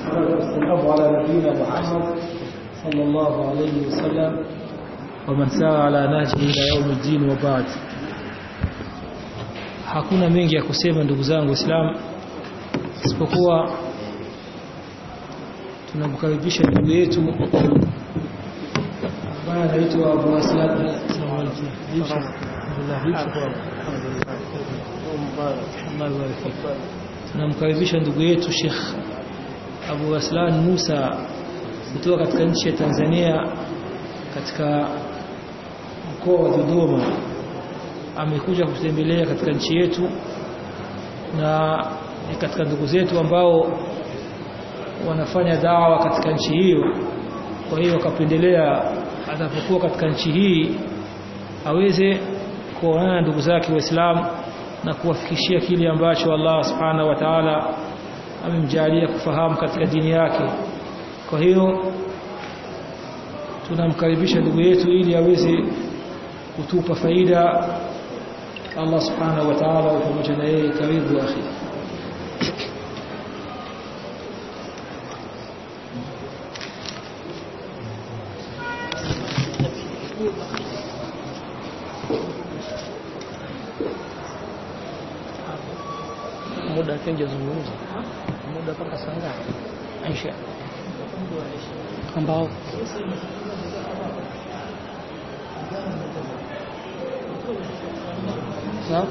والصلاة والسلام على نبينا محمد صلى الله عليه وسلم ومن سار على نهجه إلى يوم الدين وبعد hakuna mengi ya kusema ndugu zangu Waislamu isipokuwa tunamkaribisha ndugu yetu ambaye anaitwa Abu Aslam tunamkaribisha ndugu yetu Sheikh Abu Aslan Musa kutoka katika nchi ya Tanzania katika mkoa wa Dodoma amekuja kutembelea katika nchi yetu na ni katika ndugu zetu ambao wanafanya dawa katika nchi hiyo kwa hiyo akapendelea atakapokuwa katika nchi hii aweze kuonana na ndugu zake waislamu na kuwafikishia kile ambacho Allah subhanahu wa ta'ala amemjalia kufahamu katika dini yake kwa hiyo tunamkaribisha ndugu yetu ili aweze kutupa faida Allah subhanahu wa ta'ala pamoja na yeye karibu akhi muda akijazungumza muda mpaka saa ngapi Aisha ambao na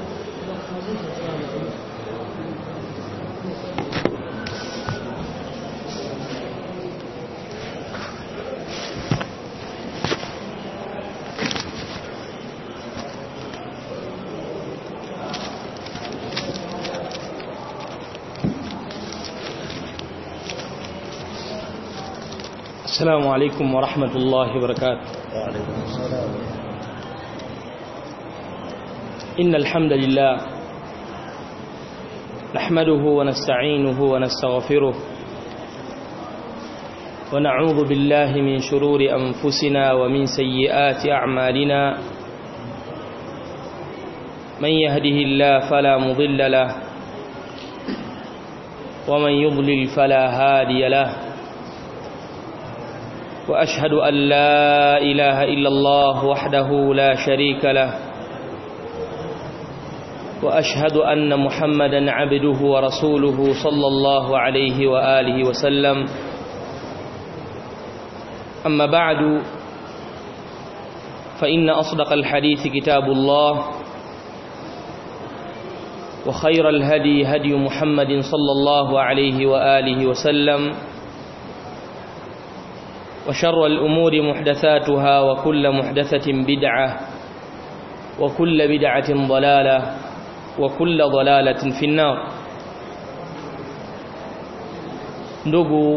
السلام عليكم ورحمة الله وبركاته وعليكم السلام إن الحمد لله نحمده ونستعينه ونستغفره ونعوذ بالله من شرور أنفسنا ومن سيئات أعمالنا من يهده الله فلا مضل له ومن يضلل فلا هادي له وأشهد أن لا إله إلا الله وحده لا شريك له وأشهد أن محمدا عبده ورسوله صلى الله عليه وآله وسلم أما بعد فإن أصدق الحديث كتاب الله وخير الهدي هدي محمد صلى الله عليه وآله وسلم وشر الأمور محدثاتها وكل محدثة بدعة وكل بدعة ضلالة وكل ضلالة في النار ndugu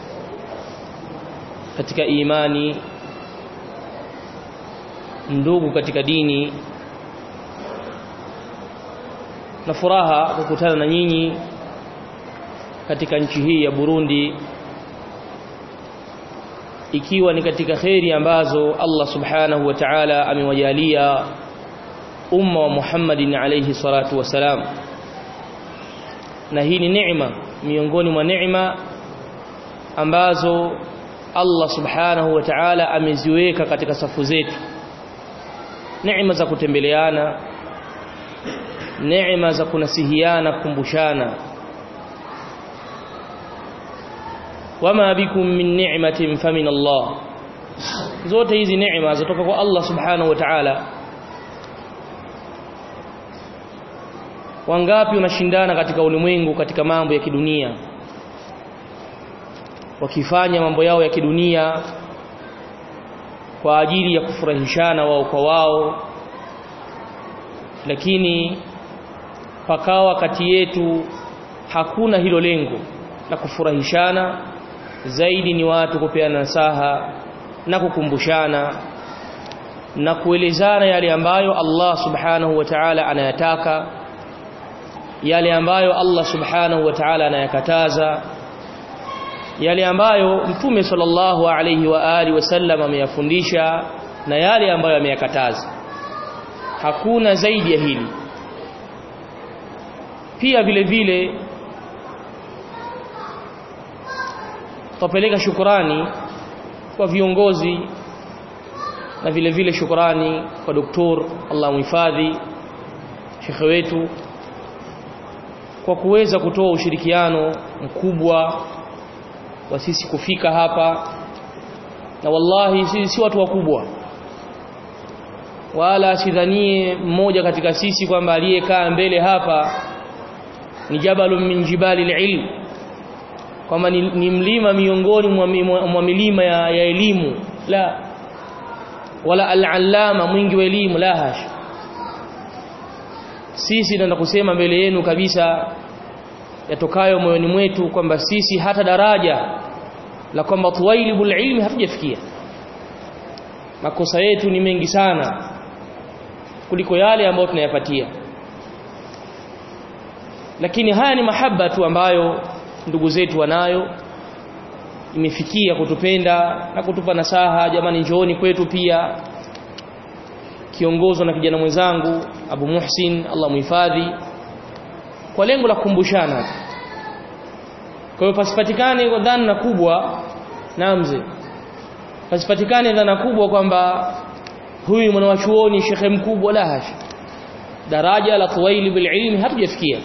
katika imani ndugu katika dini na furaha kukutana na nyinyi katika nchi hii ya Burundi ikiwa ni katika kheri ambazo Allah subhanahu wa ta'ala amewajalia umma wa Muhammadin alayhi salatu wasalam na hii ni neema miongoni mwa neema ambazo Allah subhanahu wa ta'ala ameziweka katika safu zetu neema za kutembeleana neema za kunasihiana kukumbushana wama bikum min ni'matin famin Allah zote hizi neema zitoka kwa Allah subhanahu wa ta'ala wangapi wanashindana katika ulimwengu katika mambo ya kidunia wakifanya mambo yao ya kidunia kwa ajili ya kufurahishana wao kwa wao lakini pakawa kati yetu hakuna hilo lengo la kufurahishana zaidi ni watu kupeana nasaha na kukumbushana na kuelezana yale ambayo Allah subhanahu wa ta'ala anayataka yale ambayo Allah subhanahu wa ta'ala anayakataza yale ambayo mtume sallallahu alayhi wa alihi wasallam ameyafundisha na yale ambayo ameyakataza hakuna zaidi ya hili pia vile vile tupeleka shukrani kwa viongozi na vile vile shukrani kwa doktor Allah muhifadhi shekhe wetu kwa kuweza kutoa ushirikiano mkubwa wa sisi kufika hapa na wallahi sisi si watu wakubwa wala sidhanie mmoja katika sisi kwamba aliyekaa mbele hapa ni jabalun min jibali ilm kwamba ni, ni mlima miongoni mwa milima ya, ya elimu la wala al-allama mwingi wa elimu la hash sisi ndio kusema mbele yenu kabisa yatokayo moyoni mwetu kwamba sisi hata daraja la kwamba tuwailibul ilmi hatujafikia makosa yetu ni mengi sana kuliko yale ambayo tunayapatia lakini haya ni mahaba tu ambayo ndugu zetu wanayo imefikia kutupenda na kutupa nasaha jamani njooni kwetu pia kiongozwa na kijana mwenzangu Abu Muhsin Allah muhifadhi kwa lengo la kukumbushana kwa hiyo pasipatikane dhana kubwa namze pasipatikane dhana kubwa kwamba huyu mwanachuoni shekhe mkubwa la hash daraja la tuwaili bil ilmi hatujafikia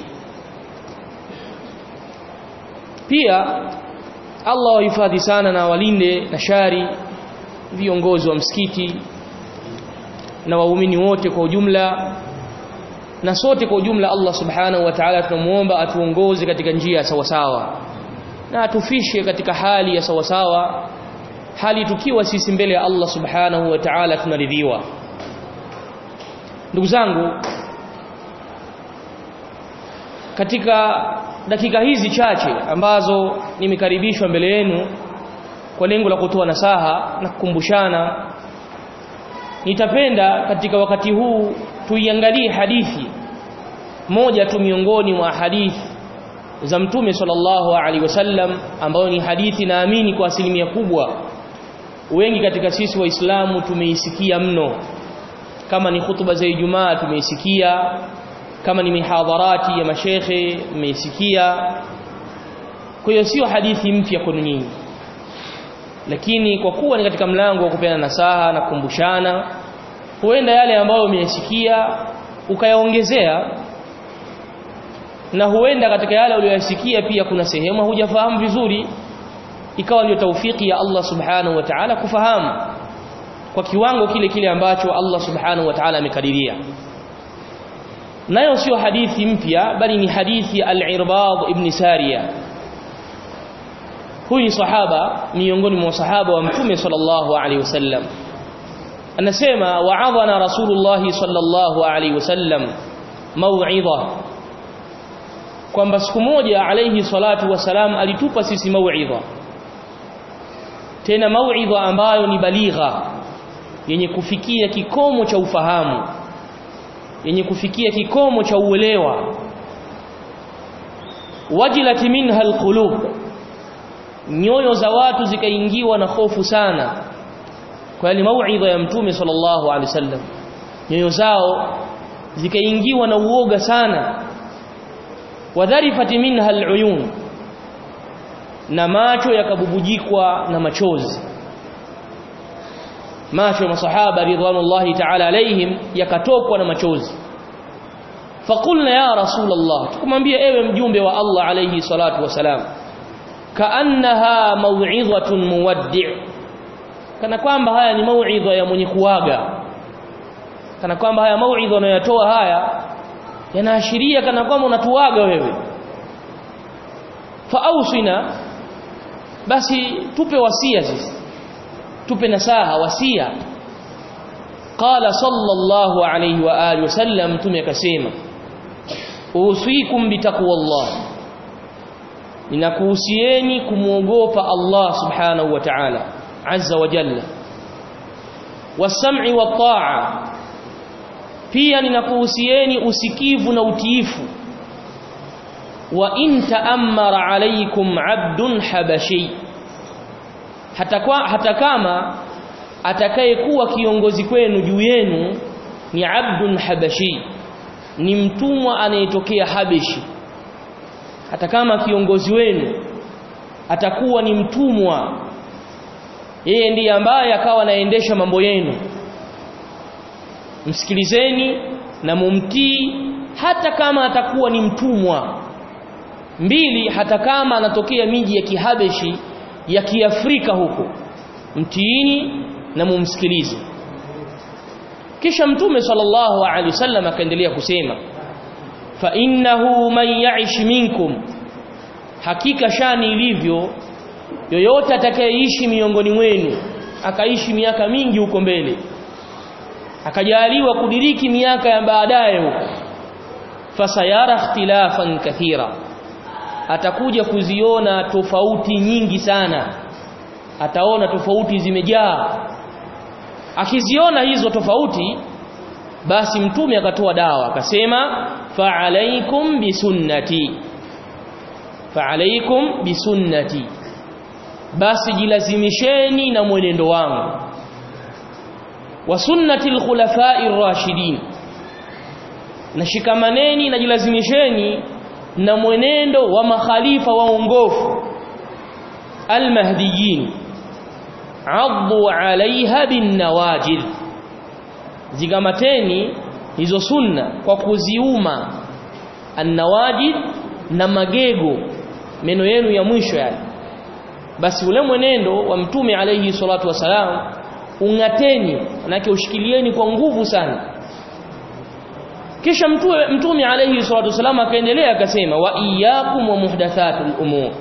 pia Allah wahifadhi sana na walinde na shari viongozi wa msikiti na waumini wote kwa ujumla na sote kwa ujumla Allah subhanahu wa ta'ala tunamuomba atuongoze katika njia ya sawasawa na atufishe katika hali ya sawasawa hali tukiwa sisi mbele ya Allah subhanahu wa ta'ala tunaridhiwa ndugu zangu katika dakika hizi chache ambazo nimekaribishwa mbele yenu kwa lengo la kutoa nasaha na kukumbushana nitapenda katika wakati huu tuiangalie hadithi moja tu miongoni mwa hadithi za mtume sallallahu alaihi wasallam ambayo ni hadithi naamini kwa asilimia kubwa wengi katika sisi waislamu tumeisikia mno kama ni hutuba za Ijumaa tumeisikia kama ni mihadharati ya mashekhe mmeisikia kwa hiyo sio hadithi mpya kwenu nyinyi lakini kwa kuwa ni katika mlango wa kupeana nasaha na kukumbushana huenda yale ambayo umeyasikia ukayaongezea na huenda katika yale uliyosikia pia kuna sehemu hujafahamu vizuri ikawa ndio taufiki ya Allah subhanahu wa ta'ala kufahamu kwa kiwango kile kile ambacho Allah subhanahu wa ta'ala amekadiria nayo sio hadithi mpya bali ni hadithi al-Irbad ibn Sariya huyu ni sahaba miongoni mwa sahaba wa mtume sallallahu alaihi wasallam anasema wa'adhana rasulullah sallallahu alaihi wasallam mau'idha kwamba siku moja alayhi salatu wasalam alitupa sisi mau'idha tena mau'idha ambayo ni baligha yenye kufikia kikomo cha ufahamu yenye kufikia kikomo cha uelewa wajilat minha alqulub nyoyo za watu zikaingiwa na hofu sana kwa ile mauidha ya mtume sallallahu alaihi wasallam nyoyo zao zikaingiwa na uoga sana wadharifat minha aluyun na macho yakabubujikwa na machozi macho ya masahaba ridwanullahi ta'ala alaihim yakatokwa na machozi faqulna ya rasulullah tukumwambia ewe mjumbe wa Allah alayhi salatu wasalam kaannaha mau'izatun muwaddi' kana kwamba haya ni mau'idha ya mwenye kuaga kana kwamba haya mau'idha unayotoa haya yanaashiria kana kwamba unatuaga wewe faausina basi tupe wasia sisi tupe nasaha wasia qala sallallahu alayhi wa alihi wasallam tume akasema usikum bitaqwallah ninakuhusieni kumuogopa Allah subhanahu wa ta'ala azza wa jalla wasam'i wa ta'a pia ninakuhusieni usikivu na utiifu wa in ta'ammara alaykum 'abdun habashi hata kwa hata kama atakayekuwa kiongozi kwenu juu yenu ni 'abdun habashi ni mtumwa anayetokea habeshi hata kama kiongozi wenu atakuwa ni mtumwa yeye ndiye ambaye akawa anaendesha mambo yenu msikilizeni na mumtii hata kama atakuwa ni mtumwa mbili hata kama anatokea miji ya kihabeshi ya kiafrika huko mtiini na mumsikilize kisha mtume sallallahu alaihi wasallam akaendelea kusema fa innahu man ya'ish minkum hakika shani ilivyo yoyote atakayeishi miongoni mwenu akaishi miaka mingi huko mbele akajaliwa kudiriki miaka ya baadaye huko fasayara ikhtilafan kathira atakuja kuziona tofauti nyingi sana ataona tofauti zimejaa akiziona hizo tofauti basi mtume akatoa dawa akasema fa alaikum bisunnati fa alaikum bisunnati basi jilazimisheni na mwenendo wangu wa sunnati alkhulafai rashidin na shikamaneni na jilazimisheni na mwenendo wa makhalifa waongofu almahdiyin addu alaiha bin nawajid zigamateni hizo sunna kwa kuziuma annawajid na magego meno yenu ya mwisho yale basi ule mwenendo wa mtume alayhi salatu wasalam ungateni manake ushikilieni kwa nguvu sana kisha mtume mtume alayhi salatu wasalam akaendelea akasema wa iyyakum wa muhdathatul umur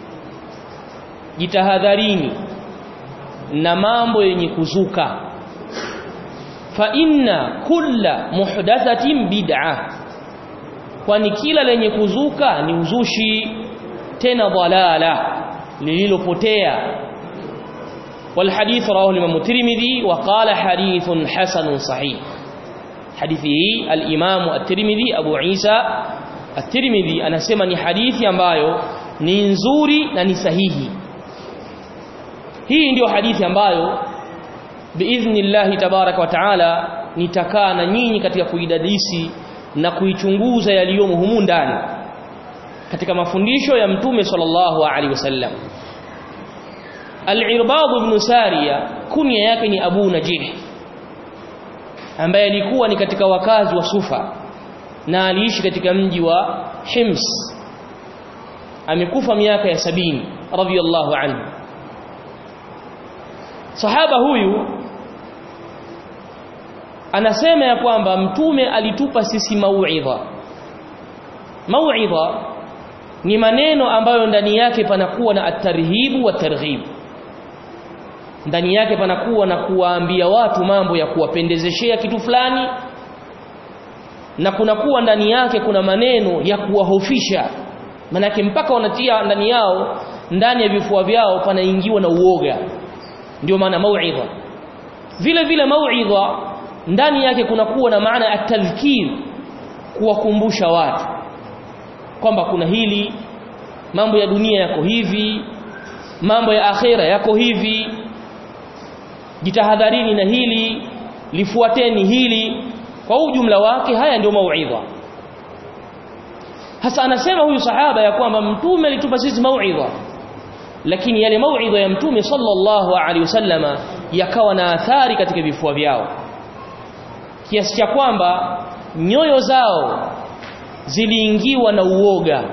jitahadharini na mambo yenye kuzuka fa inna kulla muhdathatin bid'ah kwani kila lenye kuzuka ni uzushi tena dhalala lililopotea والحديث رواه الإمام الترمذي وقال حديث حسن صحيح حديثه الإمام الترمذي أبو عيسى الترمذي أنا سمني حديث ambayo ni nzuri na ni sahihi hii ndio hadithi ambayo biidhnillah tabarak wa taala nitakaa na nyinyi katika kuidadisi na kuichunguza yaliyomo humu ndani katika mafundisho ya mtume sallallahu alaihi wasallam Al-Irbad ibn Sariya kunya yake ni Abu Najih ambaye alikuwa ni katika wakazi wa Sufa na aliishi katika mji wa Hims amekufa miaka ya sabini radhiyallahu anhu sahaba huyu anasema ya kwamba mtume alitupa sisi mauidha mauidha ni maneno ambayo ndani yake panakuwa na at-tarhibu wa targhib ndani yake panakuwa na kuwaambia watu mambo ya kuwapendezeshea kitu fulani na kunakuwa ndani yake kuna maneno ya kuwahofisha manake mpaka wanatia ndani yao ndani ya vifua vyao panaingiwa na uoga ndio maana mauidha vile vile mauidha ndani yake kunakuwa na maana ya tadhkir kuwakumbusha watu kwamba kuna hili mambo ya dunia yako hivi mambo ya akhera yako hivi jitahadharini na hili lifuateni hili kwa ujumla wake haya ndio mauidha hasa anasema huyu sahaba ya kwamba mtume alitupa sisi mauidha lakini yale mauidha ya mtume sallallahu alaihi wasallama yakawa na athari katika vifua vyao kiasi cha kwamba nyoyo zao ziliingiwa na uoga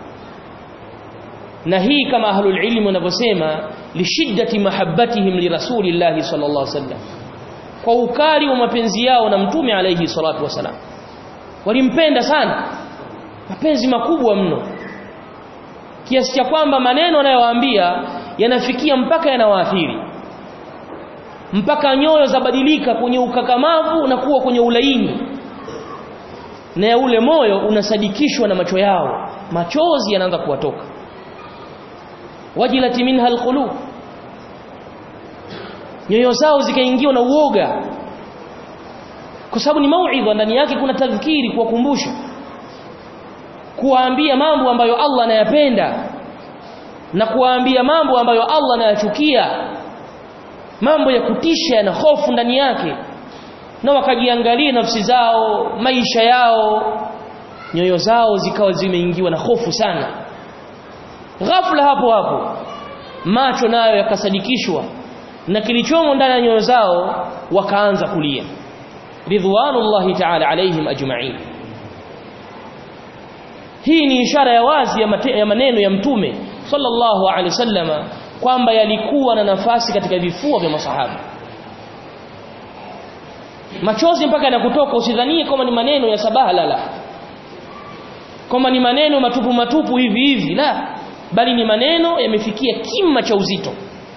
na hii kama ahlul ilmi wanavyosema lishiddati mahabbatihim lirasulillahi sallallahu alaihi wasallam kwa ukali wa mapenzi yao na mtume alayhi salatu wasalam walimpenda sana mapenzi makubwa mno kiasi cha kwamba maneno anayowaambia yanafikia mpaka yanawaathiri mpaka nyoyo zabadilika kwenye ukakamavu na kuwa kwenye ulaini na ya ule moyo unasadikishwa na macho yao machozi yanaanza kuwatoka wajilati minha alqulub nyoyo zao zikaingiwa na uoga kwa sababu ni mauidha ndani yake kuna tadhkiri kuwakumbusha kuwaambia mambo ambayo Allah anayapenda na kuwaambia mambo ambayo Allah anayachukia mambo ya kutisha na hofu ndani yake na wakajiangalia nafsi zao maisha yao nyoyo zao zikawa zimeingiwa na hofu sana ghafla hapo hapo macho nayo yakasadikishwa na kilichomo ndani ya nyoyo zao wakaanza kulia ridwanullahi ta'ala alaihim ajma'in hii ni ishara ya wazi ya, mate, ya maneno ya mtume sallallahu alaihi wasallama kwamba yalikuwa na nafasi katika vifua vya masahaba machozi mpaka yanakutoka usidhanie kama ni maneno ya sabaha lala kama ni maneno matupu matupu hivi hivi la bali ni maneno yamefikia kima cha uzito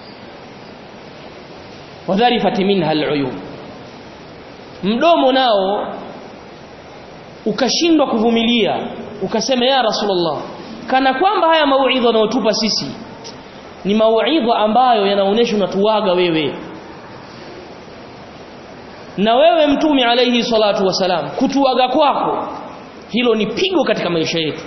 wadharifat minha aluyub mdomo nao ukashindwa kuvumilia ukasema ya rasulullah kana kwamba haya mauidha unayotupa sisi ni mauidha ambayo yanaonesha unatuaga wewe na wewe mtume alayhi salatu wasalam kutuaga kwako hilo ni pigo katika maisha yetu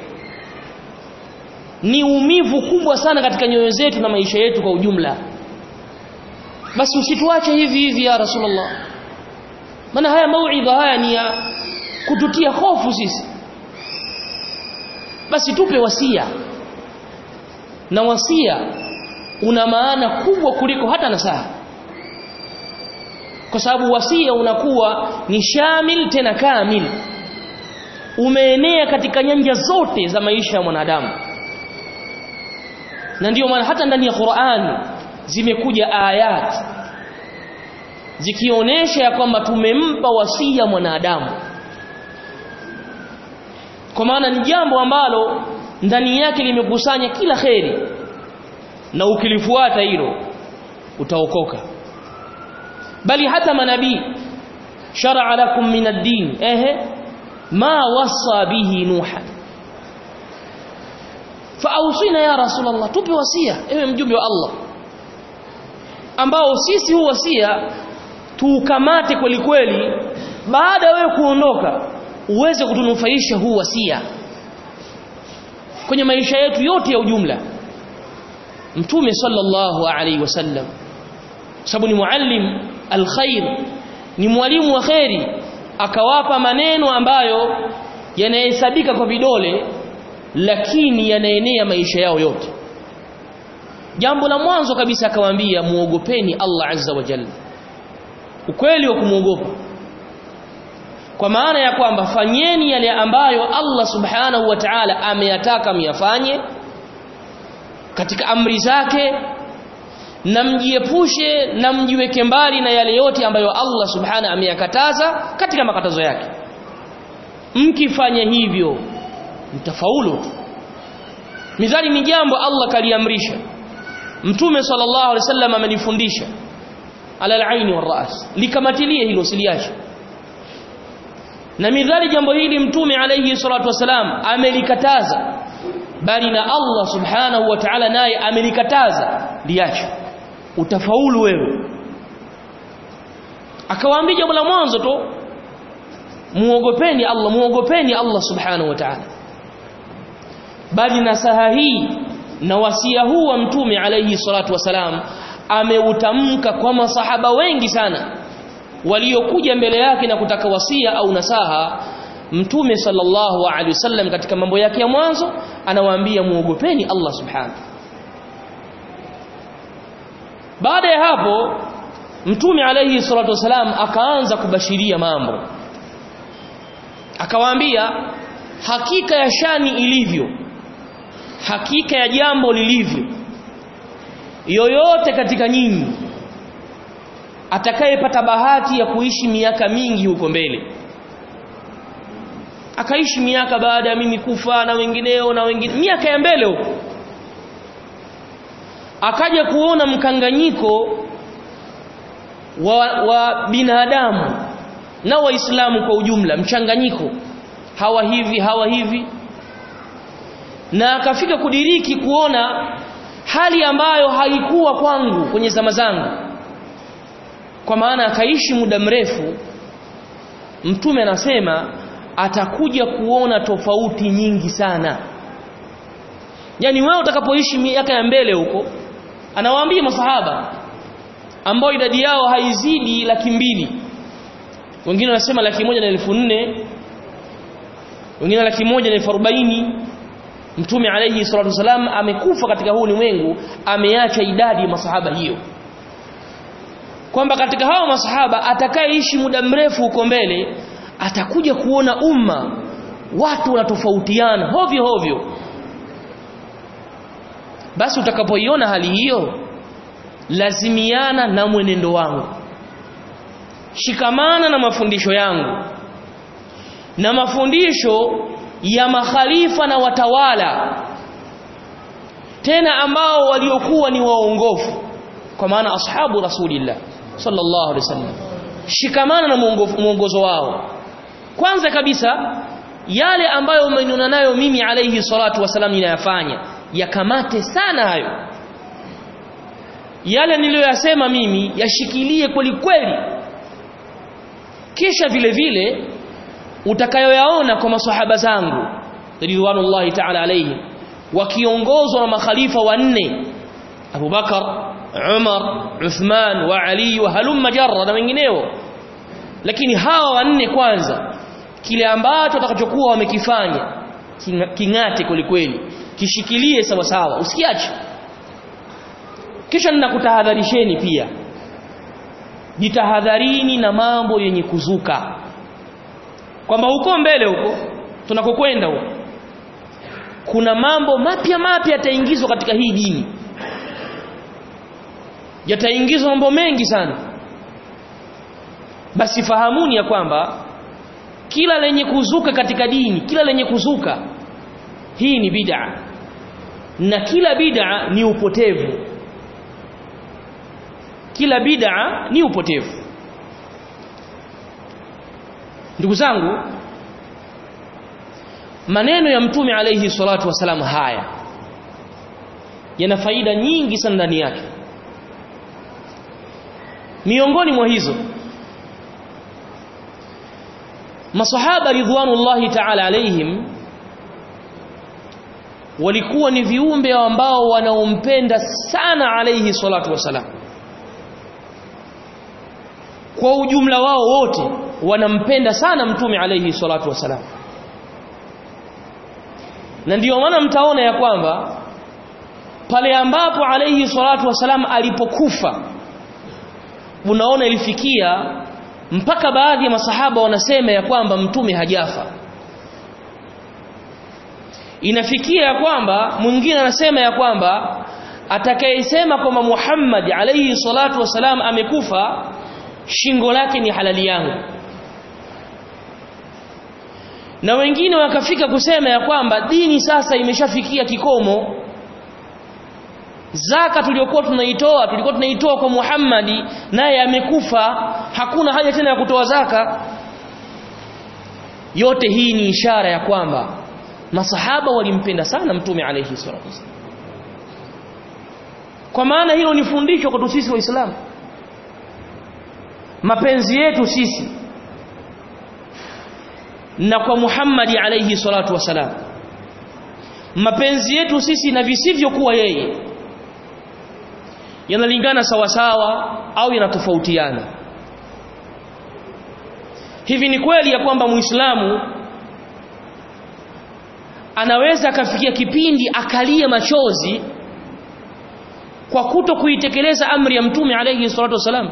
ni umivu kubwa sana katika nyoyo zetu na maisha yetu kwa ujumla basi usituache hivi hivi ya rasulullah maana haya mauidha haya ni ya kututia hofu sisi basi tupe wasia na wasia una maana kubwa kuliko hata nasaha kwa sababu wasia unakuwa ni shamil tena kamil umeenea katika nyanja zote za maisha ya mwanadamu na ndiyo maana hata ndani ya Qur'ani zimekuja ayat zikionyesha ya kwamba tumempa wasia mwanadamu kwa maana ni jambo ambalo ndani yake limekusanya kila kheri na ukilifuata hilo utaokoka bali hata manabii shar'a lakum min ad-din ehe ma wasa bihi nuha faawsina ya rasulullah tupe wasia ewe mjumbe wa Allah ambao sisi huu wasia tuukamate kweli kweli baada ya wewe kuondoka uweze kutunufaisha huu wasia kwenye maisha yetu yote ya ujumla mtume sallallahu alaihi wasallam sababu ni muallim alkhair ni mwalimu wa khairi akawapa maneno ambayo yanahesabika kwa vidole lakini yanaenea maisha yao yote jambo la mwanzo kabisa akawaambia muogopeni Allah azza wa jalla ukweli wa kumuogopa kwa maana ya kwamba fanyeni yale ambayo Allah subhanahu wa ta'ala ameyataka myafanye katika amri zake na mjiepushe na mjiweke mbali na yale yote ambayo Allah subhanahu ameyakataza katika makatazo yake mkifanya hivyo mtafaulu mizali ni jambo Allah kaliamrisha mtume sallallahu alaihi wasallam amenifundisha ala al-aini war-ras likamatilie hilo siliache na midhali jambo hili mtume alayhi salatu wasalam amelikataza bali na Allah subhanahu wa ta'ala naye amelikataza liache utafaulu wewe akawaambia jambo la mwanzo tu muogopeni Allah muogopeni Allah subhanahu wa ta'ala bali nasaha hii na wasia huu wa mtume alayhi salatu wasalam ameutamka kwa masahaba wengi sana waliokuja mbele yake na kutaka wasia au nasaha mtume sallallahu alaihi wasallam katika mambo yake ya mwanzo anawaambia muogopeni Allah subhanahu baada ya hapo mtume alayhi salatu wasalam akaanza kubashiria mambo akawaambia hakika ya shani ilivyo hakika ya jambo lilivyo yoyote katika nyinyi atakayepata bahati ya kuishi miaka mingi huko mbele akaishi miaka baada ya mimi kufa na wengineo na wengine miaka ya mbele huko akaja kuona mkanganyiko wa, wa binadamu na waislamu kwa ujumla mchanganyiko hawa hivi hawa hivi na akafika kudiriki kuona hali ambayo haikuwa kwangu kwenye zama zangu kwa maana akaishi muda mrefu mtume anasema atakuja kuona tofauti nyingi sana yani wewe utakapoishi miaka ya mbele huko anawaambia masahaba ambao idadi yao haizidi laki mbili wengine wanasema laki moja na elfu nne wengine laki moja na elfu arobaini mtume alayhi salatu wasalam amekufa katika huu ulimwengu ameacha idadi ya masahaba hiyo kwamba katika hao masahaba atakayeishi muda mrefu huko mbele atakuja kuona umma watu wanatofautiana hovyo hovyo basi utakapoiona hali hiyo lazimiana na mwenendo wangu shikamana na mafundisho yangu na mafundisho ya makhalifa na watawala tena ambao waliokuwa ni waongofu kwa maana ashabu rasulillah sallallahu alaihi wasallam shikamana na mwongozo wao kwanza kabisa yale ambayo umeniona nayo mimi alayhi salatu wasalam ninayafanya yakamate sana hayo yale niliyoyasema mimi yashikilie kweli kweli kisha vile vile utakayoyaona kwa maswahaba zangu ridwanullahi ta'ala alayhi wakiongozwa na makhalifa wanne Abu Bakar Umar Uthman wa Ali wa halumma jarra na wengineo lakini hawa wanne kwanza kile ambacho watakachokuwa wamekifanya kingate kwelikweli kishikilie sawa sawa usikiache kisha ninakutahadharisheni pia jitahadharini na mambo yenye kuzuka kwamba huko mbele huko tunakokwenda huko kuna mambo mapya mapya yataingizwa katika hii dini yataingizwa mambo mengi sana basi fahamuni ya kwamba kila lenye kuzuka katika dini kila lenye kuzuka hii ni bid'a na kila bid'a ni upotevu kila bid'a ni upotevu ndugu zangu maneno ya mtume alayhi salatu wasalam haya yana faida nyingi sana ndani yake miongoni mwa hizo masahaba ridwanullahi ta'ala alayhim walikuwa ni viumbe ambao wanaompenda sana alayhi salatu wasalam kwa ujumla wao wote wanampenda sana mtume alayhi salatu wasalam na ndiyo maana mtaona ya kwamba pale ambapo alayhi salatu wasalam alipokufa unaona ilifikia mpaka baadhi ya masahaba wanasema ya kwamba mtume hajafa inafikia ya kwamba mwingine anasema ya kwamba atakayesema kwamba Muhammad alayhi salatu wasalam amekufa shingo lake ni halali yangu na wengine wakafika kusema ya kwamba dini sasa imeshafikia kikomo zaka tuliyokuwa tunaitoa tulikuwa tunaitoa kwa Muhammadi naye amekufa hakuna haja tena ya kutoa zaka yote hii ni ishara ya kwamba masahaba walimpenda sana mtume alayhi salatu wasallam kwa maana hilo ni fundisho kwa sisi waislamu mapenzi yetu sisi na kwa Muhammadi alayhi salatu wasalam mapenzi yetu sisi na visivyokuwa yeye yanalingana sawa sawa au yanatofautiana hivi ni kweli ya kwamba muislamu anaweza akafikia kipindi akalia machozi kwa kuto kuitekeleza amri ya mtume alayhi salatu wasalam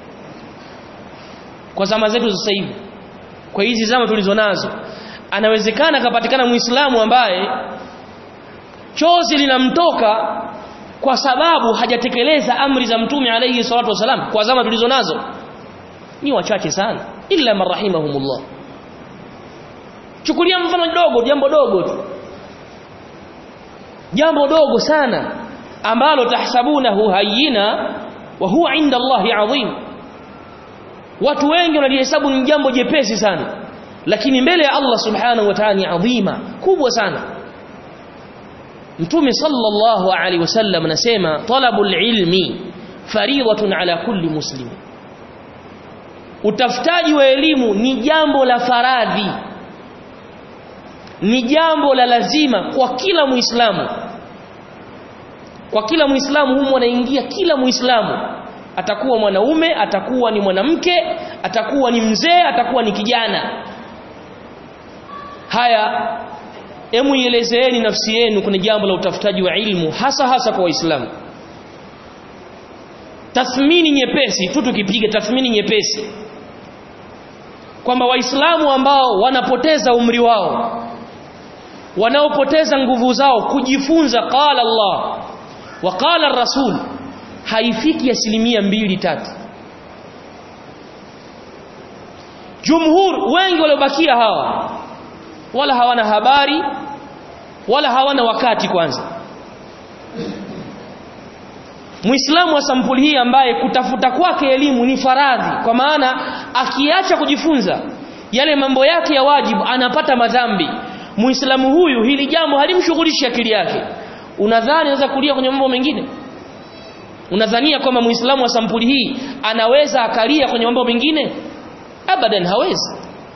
kwa zama zetu sasa hivi kwa hizi zama tulizo nazo anawezekana akapatikana muislamu ambaye chozi linamtoka kwa sababu hajatekeleza amri za mtume alayhi salatu wasalam kwa zama tulizo nazo ni wachache sana illa marahimahumullah chukulia mfano dogo jambo dogo tu jambo dogo sana ambalo tahsabunahu hayyina wa huwa inda Allahi adhim watu wengi wanalihesabu ni jambo jepesi sana lakini mbele ya Allah subhanahu wa ta'ala ni adhima kubwa sana Mtume sallallahu alaihi wasallam anasema talabul ilmi fariidatun ala kulli muslim Utafutaji wa elimu ni jambo la faradhi ni jambo la lazima kwa kila muislamu kwa kila muislamu humo anaingia kila muislamu atakuwa mwanaume atakuwa ni mwanamke atakuwa ni mzee atakuwa ni kijana haya emu ielezeeni nafsi yenu kwenye jambo la utafutaji wa ilmu hasa hasa kwa waislamu tathmini nyepesi tu tukipiga tathmini nyepesi kwamba waislamu ambao wanapoteza umri wao wanaopoteza nguvu zao kujifunza qala Allah wa qala rasul haifiki asilimia mbili tatu jumhur wengi waliobakia hawa wala hawana habari wala hawana wakati kwanza Muislamu wa sampuli hii ambaye kutafuta kwake elimu ni faradhi kwa maana akiacha kujifunza yale mambo yake ya wajibu anapata madhambi Muislamu huyu hili jambo halimshughulishi akili yake unadhani anaweza kulia kwenye mambo mengine unadhania kwamba Muislamu wa sampuli hii anaweza akalia kwenye mambo mengine abadan hawezi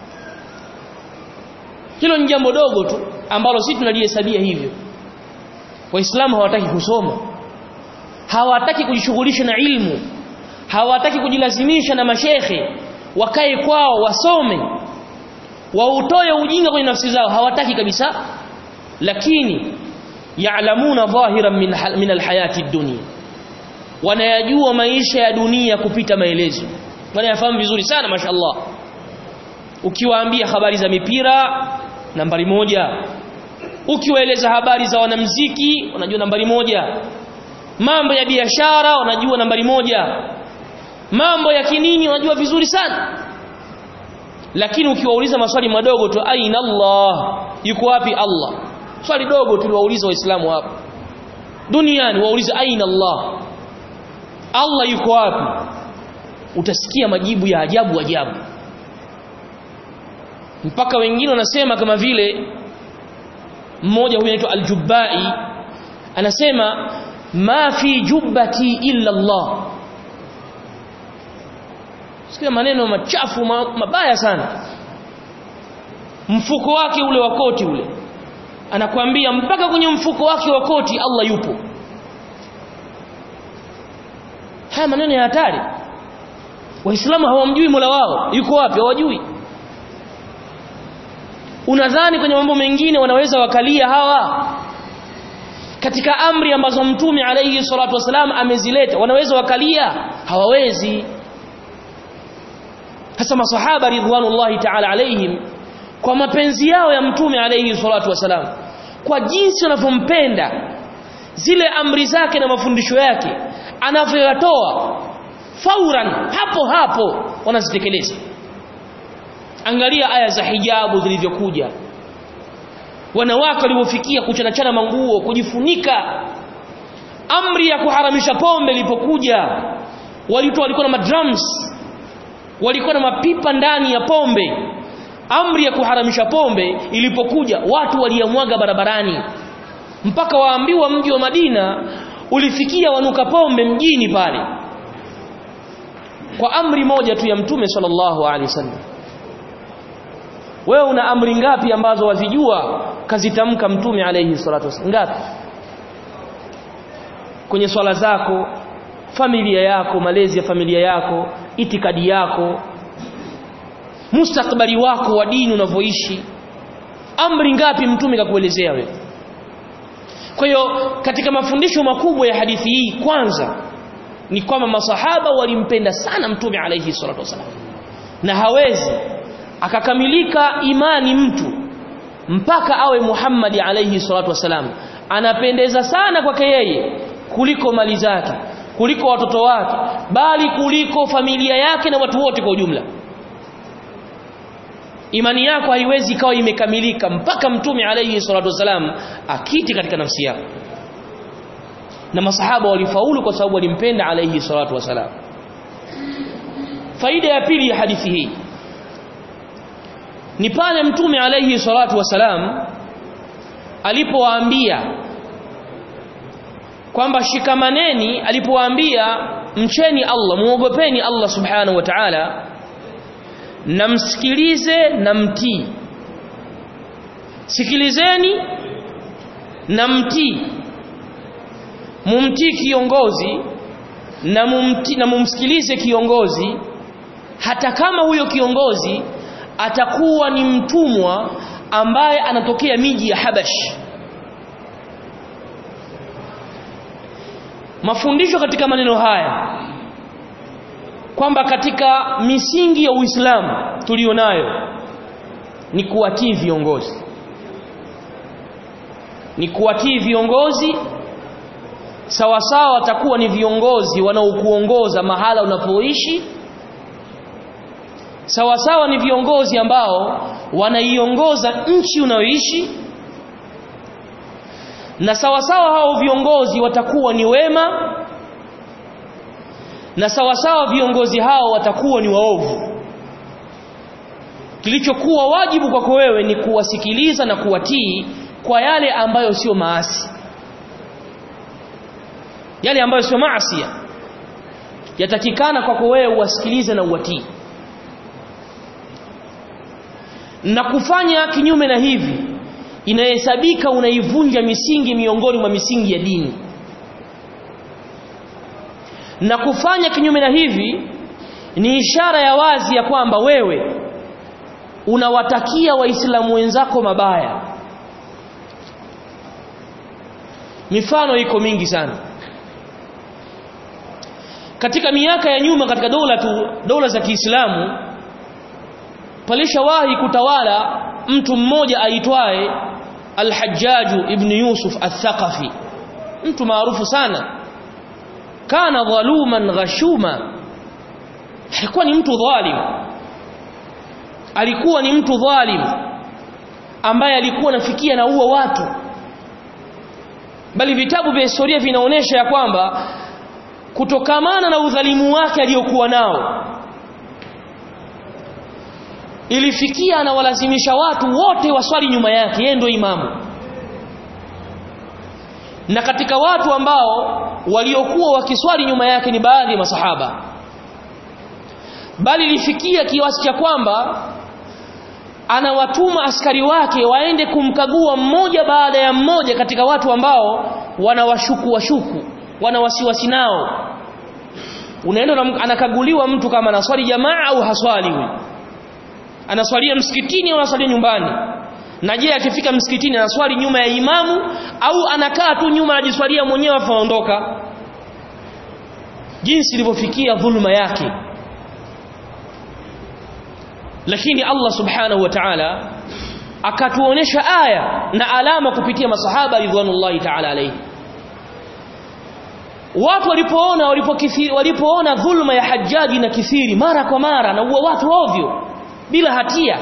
hilo ni jambo dogo tu ambalo sisi tunalihesabia hivyo waislamu hawataki kusoma hawataki kujishughulisha na ilmu hawataki kujilazimisha na mashekhe wakae kwao wasome wautoe ujinga kwenye nafsi zao hawataki kabisa lakini ya'lamuna dhahiran min, min alhayati dunya wanayajua maisha ya dunia kupita maelezo wanayafahamu vizuri sana mashallah ukiwaambia habari za mipira nambari moja ukiwaeleza habari za wanamziki wanajua nambari moja mambo ya biashara wanajua nambari moja mambo ya kinini wanajua vizuri sana lakini ukiwauliza maswali madogo tu aina Allah yuko wapi Allah swali dogo tuliwauliza waislamu hapa duniani waulize aina Allah Allah yuko wapi utasikia majibu ya ajabu ajabu mpaka wengine wanasema kama vile mmoja huyu anaitwa Al-Jubbai anasema ma fi jubbati illa Allah sikia maneno machafu mabaya sana mfuko wake ule wa koti ule anakuambia mpaka kwenye mfuko wake wa koti Allah yupo haya maneno ya hatari waislamu hawamjui Mola wao yuko wapi hawajui unadhani kwenye mambo mengine wanaweza wakalia hawa katika amri ambazo mtume alayhi salatu wasalam amezileta wanaweza wakalia hawawezi hasa masahaba ridwanullahi ta'ala alayhim kwa mapenzi yao ya mtume alayhi salatu wasalam kwa jinsi wanavyompenda zile amri zake na mafundisho yake anavyoyatoa fauran hapo hapo wanazitekeleza angalia aya za hijabu zilivyokuja wanawake waliofikia kuchanachana manguo kujifunika amri ya kuharamisha pombe ilipokuja walitoa walikuwa na madrums walikuwa na mapipa ndani ya pombe amri ya kuharamisha pombe ilipokuja watu waliamwaga barabarani mpaka waambiwa mji wa Madina ulifikia wanuka pombe mjini pale kwa amri moja tu ya mtume sallallahu alaihi wasallam wewe una amri ngapi ambazo wazijua kazitamka mtume alayhi salatu wasallam ngapi kwenye swala zako familia yako malezi ya familia yako itikadi yako mustakbali wako wa dini unavyoishi amri ngapi mtume kakuelezea wewe kwa hiyo katika mafundisho makubwa ya hadithi hii kwanza ni kwamba masahaba walimpenda sana mtume alayhi salatu wasallam na hawezi akakamilika imani mtu mpaka awe Muhammad alayhi salatu wasalam anapendeza sana kwake yeye kuliko mali zake kuliko watoto wake bali kuliko familia yake na watu wote kwa ujumla imani yako haiwezi ikawa imekamilika mpaka mtume alayhi salatu wasalam akiti katika nafsi yako na masahaba walifaulu kwa sababu walimpenda alayhi salatu wasalam faida ya pili ya hadithi hii ni pale mtume alayhi salatu wasalam alipowaambia kwamba shikamaneni alipowaambia mcheni Allah muogopeni Allah subhanahu wa ta'ala na msikilize na mtii sikilizeni na mtii mumtii kiongozi na mumtii na mumsikilize kiongozi hata kama huyo kiongozi atakuwa ni mtumwa ambaye anatokea miji ya Habash mafundisho katika maneno haya kwamba katika misingi ya Uislamu tulionayo ni kuwatii viongozi ni kuwatii viongozi sawa sawa watakuwa ni viongozi wanaokuongoza mahala unapoishi sawa sawa ni viongozi ambao wanaiongoza nchi unayoishi na sawa sawa hao viongozi watakuwa ni wema na sawa sawa viongozi hao watakuwa ni waovu kilichokuwa wajibu kwako wewe ni kuwasikiliza na kuwatii kwa yale ambayo sio maasi yale ambayo sio maasi yatakikana kwako wewe uwasikilize na uwatii na kufanya kinyume na hivi inahesabika unaivunja misingi miongoni mwa misingi ya dini na kufanya kinyume na hivi ni ishara ya wazi ya kwamba wewe unawatakia waislamu wenzako mabaya mifano iko mingi sana katika miaka ya nyuma katika dola tu dola za Kiislamu palishawahi kutawala mtu mmoja aitwaye Al-Hajjaj ibn Yusuf Al-Thaqafi mtu maarufu sana kana dhaluman ghashuma alikuwa ni mtu dhalim alikuwa ni mtu dhalim ambaye alikuwa anafikia na uwa watu bali vitabu vya historia vinaonyesha ya kwamba kutokamana na udhalimu wake aliyokuwa nao ilifikia anawalazimisha watu wote waswali nyuma yake yeye ndio imamu na katika watu ambao waliokuwa wakiswali nyuma yake ni baadhi ya masahaba bali ilifikia kiasi cha kwamba anawatuma askari wake waende kumkagua mmoja baada ya mmoja katika watu ambao wanawashuku washuku wana wasiwasi nao unaenda anakaguliwa mtu kama anaswali jamaa au haswali huyu anaswalia msikitini au anaswalia nyumbani na je akifika msikitini anaswali nyuma ya imamu au anakaa tu nyuma anajiswalia mwenyewe afaondoka jinsi ilivyofikia dhulma yake lakini Allah subhanahu wa ta'ala akatuonesha aya na alama kupitia masahaba ridwanullahi ta'ala alayhi watu walipoona walipokithiri walipoona dhulma ya Hajjaji na kithiri mara kwa mara na uwa watu ovyo bila hatia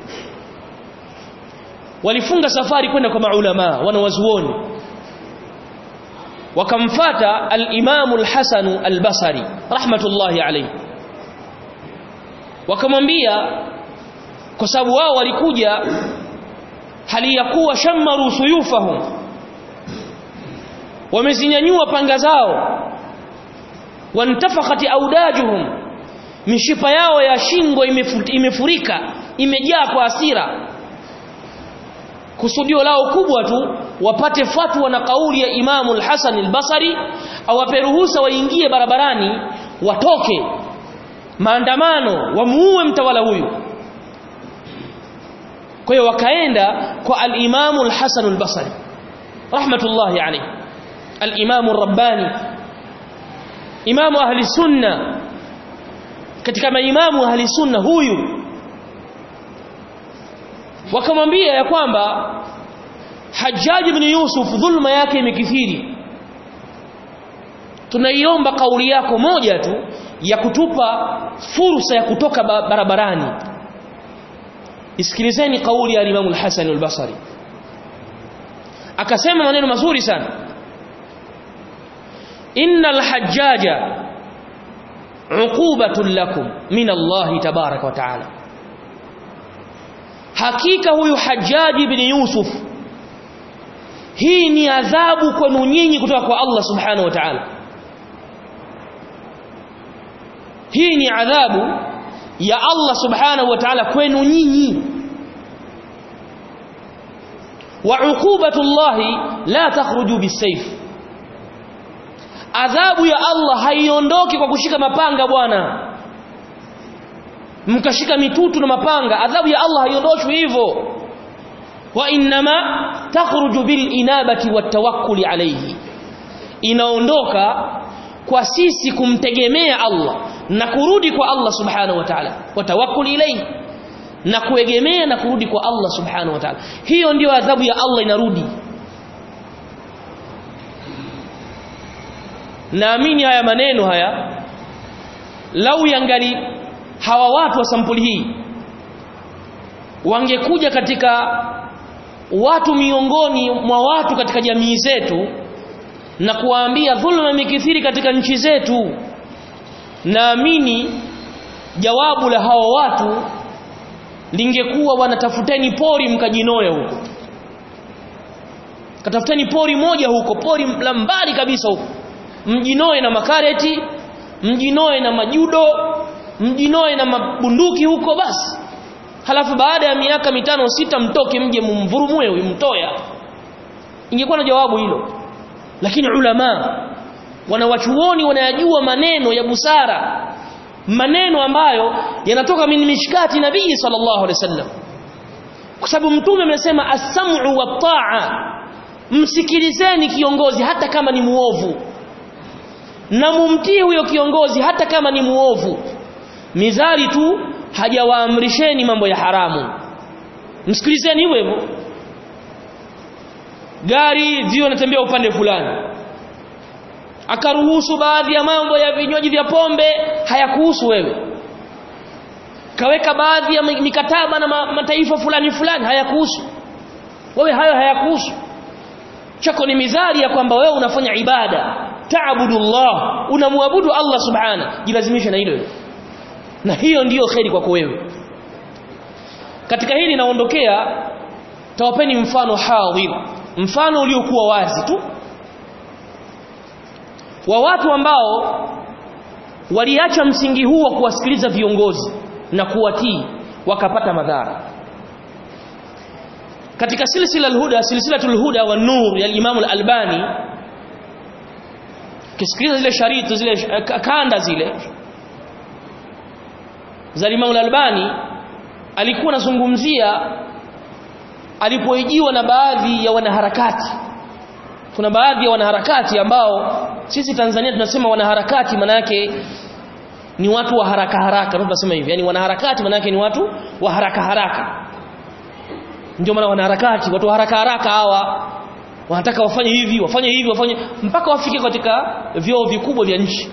walifunga safari kwenda kwa maulama wanawazuoni wakamfata al-Imam al-Hasan al-Basri rahmatullahi alayhi wakamwambia kwa sababu wao walikuja hali ya kuwa shammaru suyufahum wamezinyanyua panga zao wantafakhat audajuhum mishipa yao ya shingo imefurika imejaa kwa hasira kusudio lao kubwa tu wapate fatwa na kauli ya Imamu al-Hasan al-Basri awape ruhusa waingie barabarani watoke maandamano wamuue mtawala huyu kwa hiyo wakaenda kwa al-Imamu al-Hasan al-Basri rahmatullahi alayhi al-Imamu ar-Rabbani imamu ahli sunna katika maimamu ahli sunna huyu wakamwambia ya kwamba Hajjaj ibn Yusuf dhulma yake imekithiri tunaiomba kauli yako moja tu ya kutupa fursa ya kutoka barabarani isikilizeni kauli ya Imam al-Hasan al-Basri akasema maneno mazuri sana innal hajjaja uqubatun lakum min Allah tabaraka wa taala hakika huyu Hajjaj ibn Yusuf hii ni adhabu kwenu nyinyi kutoka kwa Allah subhanahu wa ta'ala hii ni adhabu ya Allah subhanahu wa ta'ala kwenu nyinyi wa uqubatullahi la takhruju bisayf adhabu ya Allah haiondoki kwa kushika mapanga bwana mkashika mitutu na mapanga adhabu ya Allah haiondoshwi hivyo wa inma takhruju bil inabati wat tawakkuli alayhi inaondoka kwa sisi kumtegemea Allah na kurudi kwa Allah subhanahu wa ta'ala wa tawakkul ilayhi na kuegemea na kurudi kwa Allah subhanahu wa ta'ala hiyo ndiyo adhabu ya Allah inarudi naamini haya maneno haya lau yangali hawa watu wa sampuli hii wangekuja katika watu miongoni mwa watu katika jamii zetu na kuwaambia dhulma imekithiri katika nchi zetu naamini jawabu la hawa watu lingekuwa wanatafuteni pori mkajinoe huko katafuteni pori moja huko pori la mbali kabisa huko mjinoe na makareti mjinoe na majudo mjinoe na mabunduki huko basi halafu baada ya miaka mitano sita mtoke mje mumvurumue huyu mtoya ingekuwa na jawabu hilo lakini ulama wanawachuoni wanayajua maneno ya busara maneno ambayo yanatoka min mishkati nabii sallallahu alaihi wasallam kwa sababu mtume amesema as-sam'u wat-ta'a msikilizeni kiongozi hata kama ni muovu na mumtii huyo kiongozi hata kama ni muovu mizali tu hajawaamrisheni mambo ya haramu msikilizeni hivyo hivyo gari zio natembea upande fulani akaruhusu baadhi ya mambo ya vinywaji vya pombe hayakuhusu wewe kaweka baadhi ya mikataba na mataifa fulani fulani hayakuhusu wewe hayo hayakuhusu chako ni mizali ya kwamba wewe unafanya ibada taabudullah unamwabudu Allah subhana jilazimishe na hilo na hiyo ndiyo kheri kwako wewe katika hili naondokea tawapeni mfano hadhir mfano uliokuwa wazi tu wa watu ambao waliacha msingi huu wa kuwasikiliza viongozi na kuwatii wakapata madhara katika silsila alhuda silsilatul huda wan nur ya Imam al-Albani kisikiliza zile shariti zile kanda zile za Imam al-Albani alikuwa anazungumzia alipoijiwa na baadhi ya wanaharakati kuna baadhi ya wanaharakati ambao sisi Tanzania tunasema wanaharakati maana yake ni watu wa haraka haraka tunasema hivi yani wanaharakati maana yake ni watu wa haraka haraka ndio maana wanaharakati watu wa haraka haraka hawa wanataka wafanye hivi wafanye hivi wafanye mpaka wafike katika vyoo vikubwa vya nchi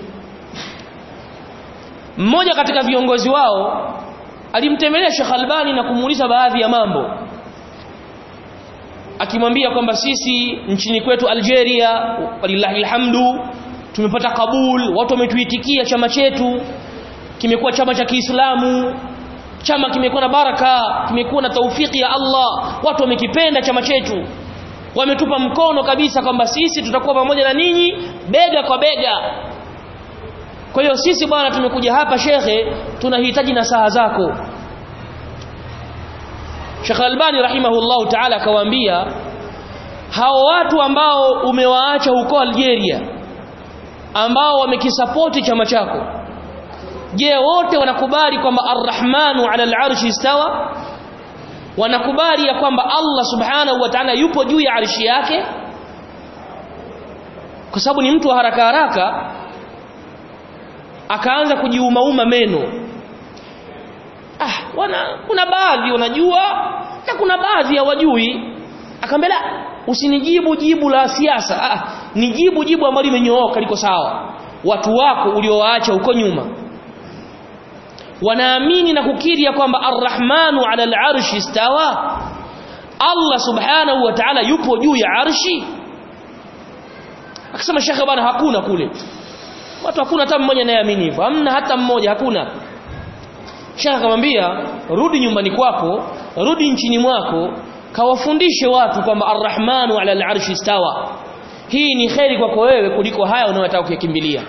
mmoja katika viongozi wao alimtembelea Sheikh Albani na kumuuliza baadhi ya mambo akimwambia kwamba sisi nchini kwetu Algeria walillahi alhamdu tumepata kabul watu wametuitikia chama chetu kimekuwa chama cha Kiislamu chama kimekuwa na baraka kimekuwa na taufiki ya Allah watu wamekipenda chama chetu wametupa mkono kabisa kwamba sisi tutakuwa pamoja na ninyi bega kwa bega kwa hiyo sisi bwana tumekuja hapa shekhe tunahitaji nasaha zako Sheikh Albani rahimahullahu ta'ala akawaambia hao watu ambao umewaacha huko Algeria ambao wamekisapoti chama chako je wote wanakubali kwamba Ar-Rahmanu 'ala al-'arshi istawa wanakubali ya kwamba Allah subhanahu wa ta'ala yupo juu ya arshi yake kwa sababu ni mtu wa haraka haraka akaanza kujiumauma meno ah wana kuna baadhi wanajua na kuna baadhi hawajui akamwambia usinijibu jibu la siasa ah nijibu jibu ambalo limenyooka liko sawa watu wako uliowaacha huko nyuma wanaamini na kukiri ya kwamba arrahmanu ala al-arshi istawa Allah subhanahu wa ta'ala yupo juu ya arshi akasema shekhe bwana hakuna kule watu hakuna hata mmoja anayeamini hivyo hamna hata mmoja hakuna shekhe akamwambia rudi nyumbani kwako rudi nchini mwako kawafundishe watu kwamba arrahmanu ala al-arshi istawa hii ni kheri kwako wewe kuliko haya unayotaka kuyakimbilia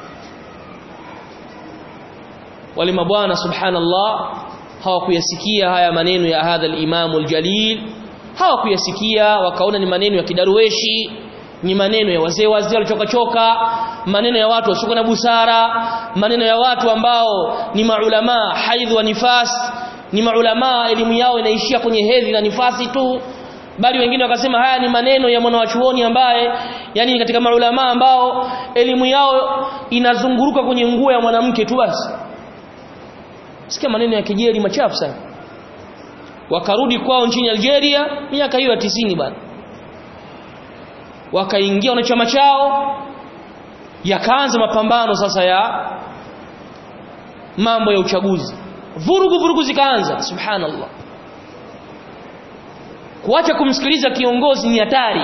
wale mabwana subhanallah hawakuyasikia haya maneno ya hadha al-imam al-jalil hawakuyasikia wakaona ni maneno ya kidaruweshi ni maneno ya wazee wazee walichoka choka maneno ya watu wasio na busara maneno ya watu ambao ni maulama haidh wa nifas ni maulama elimu yao inaishia kwenye hedhi na nifasi tu bali wengine wakasema haya ni maneno ya mwanawachuoni ambaye yani katika maulama ambao elimu yao inazunguruka kwenye nguo ya mwanamke tu basi sikia maneno ya kejeli machafu sana wakarudi kwao nchini Algeria miaka hiyo ya 90 bana wakaingia na chama chao yakaanza mapambano sasa ya mambo ya uchaguzi vurugu vurugu zikaanza subhanallah kuacha kumsikiliza kiongozi ni hatari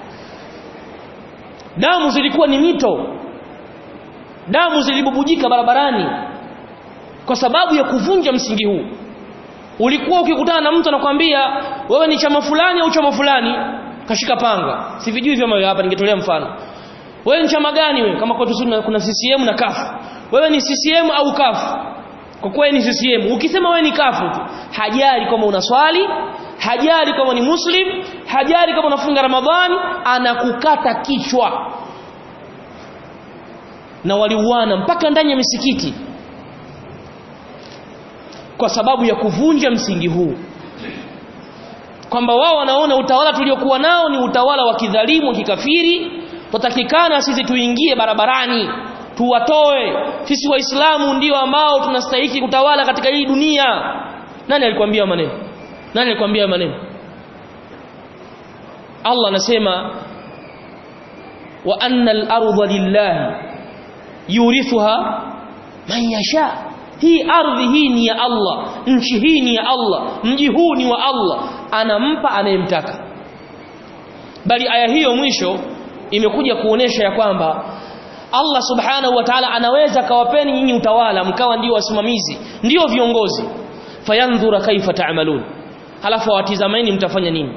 damu zilikuwa ni mito damu zilibubujika barabarani kwa sababu ya kuvunja msingi huu ulikuwa ukikutana na mtu anakwambia wewe ni chama fulani au chama fulani kashika panga sivijui vyama hapa ningetolea mfano wewe ni chama gani wewe kama kwetu kuna CCM na CUF wewe ni CCM au CUF kwa kuwa ni CCM ukisema wewe ni CUF tu hajali kama una swali hajali kama ni muslim hajali kama unafunga ramadhani anakukata kichwa na waliuana mpaka ndani ya misikiti kwa sababu ya kuvunja msingi huu kwamba wao wanaona utawala tuliokuwa nao ni utawala wa kidhalimu kikafiri tutakikana sisi tuingie barabarani tuwatoe sisi waislamu ndio ambao tunastahili kutawala katika hii dunia nani alikwambia maneno nani alikwambia maneno Allah anasema wa anna al-ardha lillahi yurithuha man yasha hii ardhi hii ni ya Allah nchi hii ni ya Allah mji huu ni wa Allah anampa anayemtaka bali aya hiyo mwisho imekuja kuonesha ya kwamba Allah subhanahu wa ta'ala anaweza kawapeni nyinyi utawala mkawa ndio wasimamizi ndio viongozi fayandhura kaifa ta'malun halafu watizameni mtafanya nini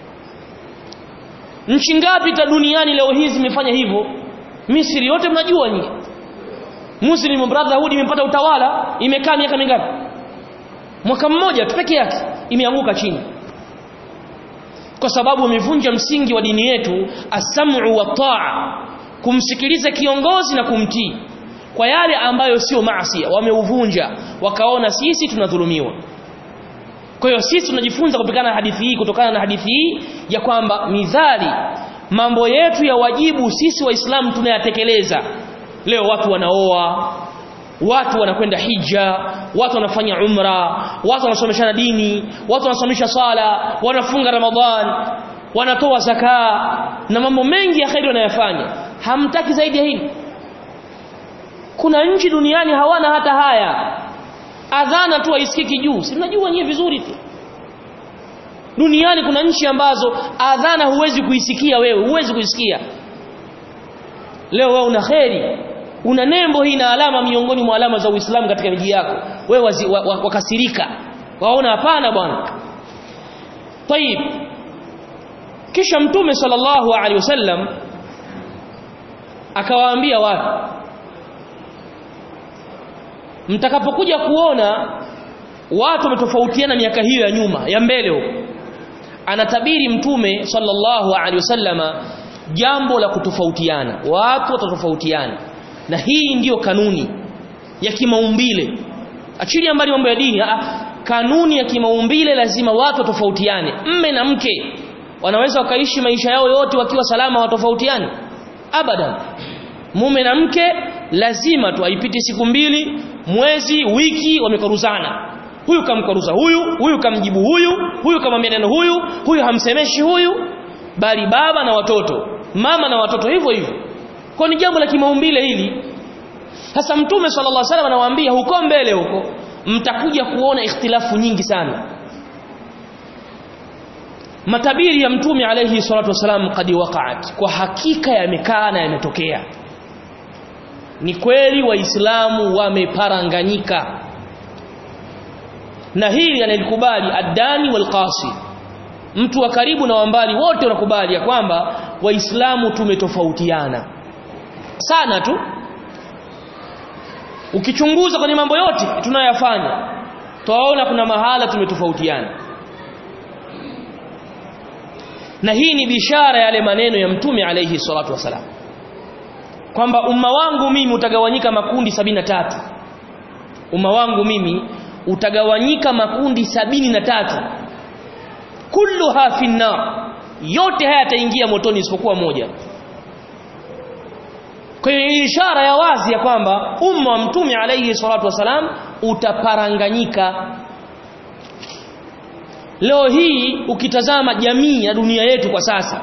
nchi ngapi ta duniani leo hizi zimefanya hivyo Misri yote mnajua nyinyi Muslim Brotherhood imepata utawala imekaa miaka mingapi mwaka mmoja tu peke yake imeanguka chini kwa sababu imevunja msingi wa dini yetu as-sam'u wa ta'a kumsikiliza kiongozi na kumtii kwa yale ambayo sio maasi wameuvunja wakaona sisi tunadhulumiwa kwa hiyo sisi tunajifunza kupikana na hadithi hii kutokana na hadithi hii ya kwamba midhali mambo yetu ya wajibu sisi waislamu tunayatekeleza leo watu wanaoa watu wanakwenda hija watu wanafanya umra watu wanasomeshana dini watu wanasomesha sala wanafunga ramadhan wanatoa zaka na mambo mengi ya khairi wanayofanya hamtaki zaidi ya hili kuna nchi duniani hawana hata haya adhana tu haisikiki juu si mnajua nyie vizuri tu duniani kuna nchi ambazo adhana huwezi kuisikia wewe huwezi kuisikia leo wewe una kheri una nembo hii na alama miongoni mwa alama za Uislamu katika miji yako wewe wazi, wa, wa, wakasirika waona hapana bwana طيب kisha mtume sallallahu alaihi wasallam akawaambia watu mtakapokuja kuona watu wametofautiana miaka hiyo ya nyuma ya mbele huko anatabiri mtume sallallahu alaihi wasallama jambo la kutofautiana watu watatofautiana na hii ndiyo kanuni ya kimaumbile achilia mbali mambo ya dini a, kanuni ya kimaumbile lazima watu watofautiane mme na mke wanaweza wakaishi maisha yao yote wakiwa salama watofautiane abadan mume na mke lazima tu aipite siku mbili mwezi wiki wamekaruzana huyu kamkaruza huyu huyu kamjibu huyu huyu kamwambia neno huyu huyu hamsemeshi huyu bali baba na watoto mama na watoto hivyo hivyo kwa ni jambo la kimaumbile hili sasa mtume sallallahu alaihi wasallam anawaambia huko mbele huko mtakuja kuona ikhtilafu nyingi sana matabiri ya mtume alayhi salatu wasalam kadi waqa'at kwa hakika yamekaa na yametokea ni kweli waislamu wameparanganyika na hili analikubali addani walqasi mtu wa karibu na wambali wote wanakubali ya kwamba waislamu tumetofautiana sana tu ukichunguza kwenye mambo yote tunayoyafanya twaona kuna mahala tumetofautiana na hii ni bishara yale maneno ya mtume alayhi salatu wasalam kwamba umma wangu mimi utagawanyika makundi sabini na tatu umma wangu mimi utagawanyika makundi sabini na tatu kulluha finnar yote haya yataingia motoni isipokuwa moja kwa hiyo ishara ya wazi ya kwamba umma wa mtume alayhi salatu wasalam utaparanganyika leo hii ukitazama jamii ya dunia yetu kwa sasa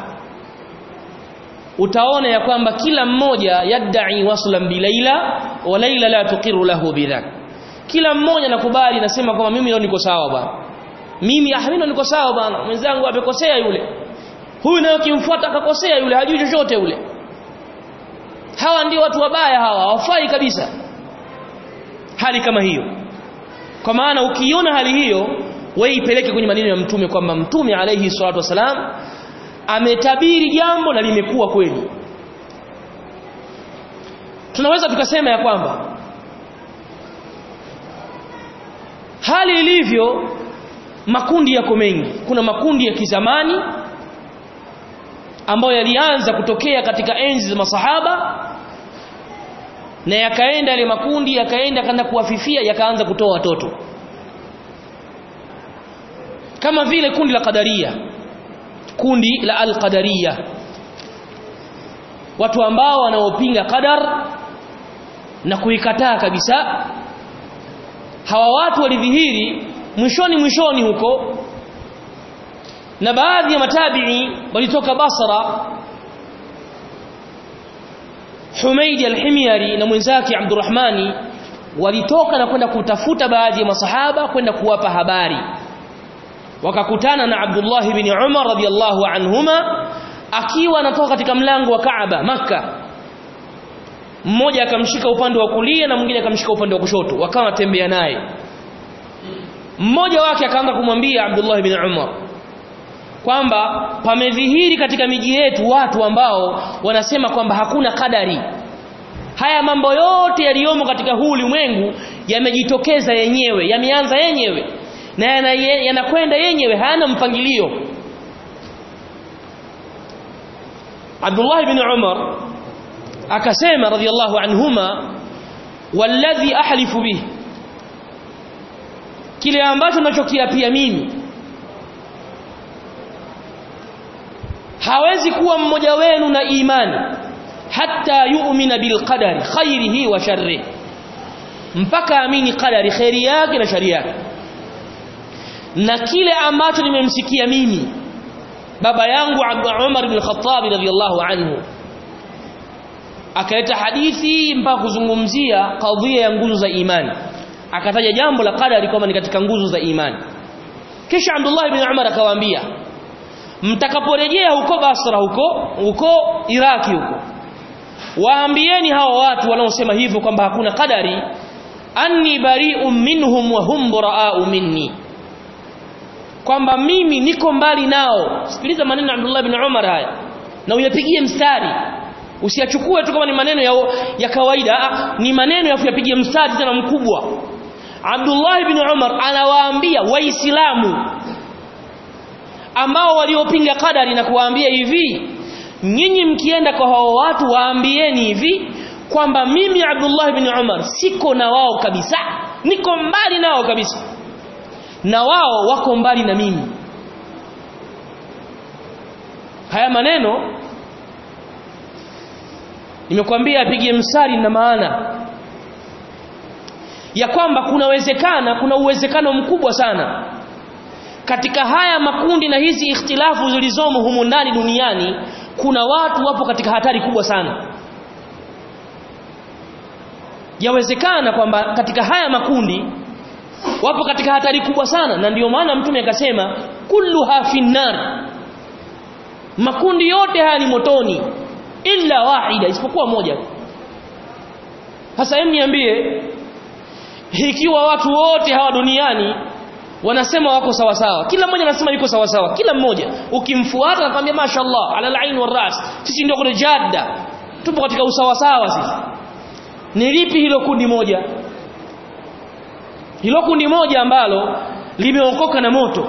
utaona ya kwamba kila mmoja yadai waslan bilaila wa laila la tuqiru lahu bidhak kila mmoja nakubali nasema kwamba mimi leo niko sawa bwana mimi ah mimi niko sawa bwana mwenzangu amekosea yule huyu naye kimfuata akakosea yule hajui chochote yule hawa ndio watu wabaya hawa hawafai kabisa hali kama hiyo kwa maana ukiona hali hiyo wewe ipeleke kwenye maneno ya mtume kwamba mtume alayhi salatu wasalam ametabiri jambo na limekuwa kweli tunaweza tukasema ya kwamba hali ilivyo makundi yako mengi kuna makundi ya kizamani ambayo yalianza kutokea katika enzi za masahaba na yakaenda yale makundi yakaenda kana kuwafifia yakaanza kutoa watoto kama vile kundi la qadaria kundi la al-qadariya watu ambao wanaopinga qadar na kuikataa kabisa hawa watu walidhihiri mwishoni mwishoni huko na baadhi ya matabi'i walitoka Basra Humaid al-Himyari na mwenzake Abdurrahmani walitoka na kwenda kutafuta baadhi ya masahaba kwenda kuwapa habari wakakutana na Abdullah ibn Umar radhiyallahu anhuma akiwa anatoka katika mlango wa Kaaba maka mmoja akamshika upande wa kulia na mwingine akamshika upande wa kushoto wakawa wanatembea naye mmoja wake akaanza kumwambia Abdullah ibn Umar kwamba pamedhihiri katika miji yetu watu ambao wanasema kwamba hakuna kadari haya mambo yote yaliyomo katika huu ulimwengu yamejitokeza yenyewe yameanza yenyewe na yanakwenda yana yenyewe hayana mpangilio Abdullah ibn Umar akasema radhiallahu anhuma walladhi ahlifu bihi kile ambacho nachokiapia mimi hawezi kuwa mmoja wenu na imani hatta yu'mina bilqadari khairihi wa sharrihi mpaka amini qadari khairi yake na shari yake na kile ambacho nimemsikia mimi baba yangu Umar ibn Khattab radhiyallahu anhu akaleta hadithi mpaka kuzungumzia kadhia ya nguzo za imani akataja jambo la qadari kama ni katika nguzo za imani kisha Abdullah ibn Umar akawaambia mtakaporejea huko Basra huko huko Iraki huko waambieni hawa watu wanaosema hivyo kwamba hakuna qadari anni bari'un minhum wa hum bura'u minni kwamba mimi niko mbali nao sikiliza maneno ya Abdullah ibn Umar haya na uyapigie mstari usiyachukue tu kama ni maneno ya, ya kawaida ni maneno ya kuyapigia mstari tena mkubwa Abdullah ibn Umar anawaambia waislamu ambao waliopinga kadari na kuwaambia hivi nyinyi mkienda kwa hao watu waambieni hivi kwamba mimi Abdullah ibn Umar siko na wao kabisa niko mbali nao kabisa na wao wako mbali na mimi haya maneno nimekwambia apigie msari na maana ya kwamba kunawezekana kuna uwezekano mkubwa sana katika haya makundi na hizi ikhtilafu zilizomo humu ndani duniani kuna watu wapo katika hatari kubwa sana yawezekana kwamba katika haya makundi wapo katika hatari kubwa sana na ndiyo maana mtume akasema kulluha finnar makundi yote haya ni motoni illa wahida isipokuwa moja sasa hebu niambie ikiwa watu wote hawa duniani wanasema wako sawa sawa kila mmoja anasema yuko sawa sawa kila mmoja ukimfuata anakuambia mashaallah ala alain waras sisi ndio kwenye jadda tupo katika usawa sawa sisi ni lipi hilo kundi moja hilo kundi moja ambalo limeokoka na moto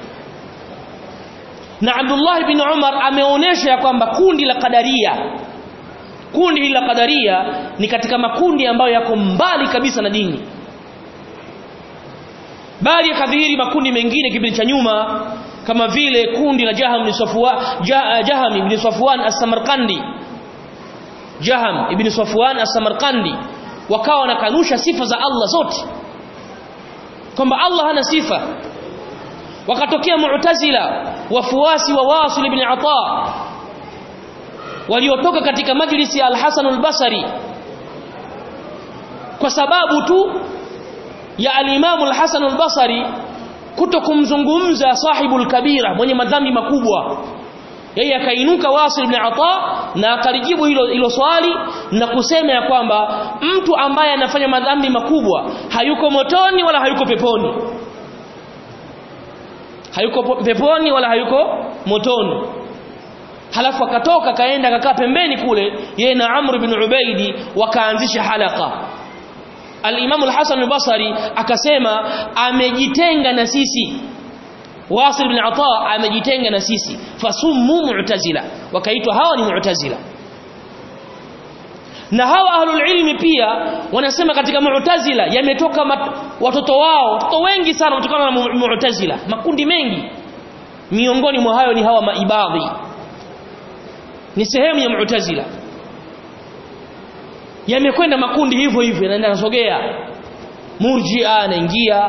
na Abdullah ibn Umar ameonesha ya kwamba kundi la Qadaria kundi hili la Qadaria ni katika makundi ambayo yako mbali kabisa na dini bali yakadhihiri makundi mengine kipindi cha nyuma kama vile kundi la Jaham ibn Safwan Jaham ibn Safwan as-Samarkandi Jaham ibn Safwan as-Samarkandi wakawa wanakanusha sifa za Allah zote kwamba Allah hana sifa wakatokea mu'tazila wafuasi wa Wasil ibn Ata waliotoka katika majlisi ya Al-Hasan al-Basri kwa sababu tu ya al-Imam al-Hasan al-Basri kutokumzungumza sahibul kabira mwenye madhambi makubwa yeye akainuka Wasil ibn Ata na akalijibu hilo hilo swali na kusema ya kwamba mtu ambaye anafanya madhambi makubwa hayuko motoni wala hayuko peponi hayuko peponi wala hayuko motoni halafu akatoka kaenda akakaa pembeni kule yeye na Amr ibn Ubaidi wakaanzisha halaka Al-Imam Al-Hasan al-Basri akasema amejitenga na sisi Wasil ibn Ata amejitenga na sisi fasummu mu'tazila wakaitwa hawa ni mu'tazila na hawa ahlul ilmi pia wanasema katika mu'tazila yametoka watoto wao watoto wengi sana kutokana na mu'tazila makundi mengi miongoni mwa hayo ni hawa maibadhi ni sehemu ya mu'tazila yamekwenda makundi hivyo hivyo yanaenda nasogea murji'a anaingia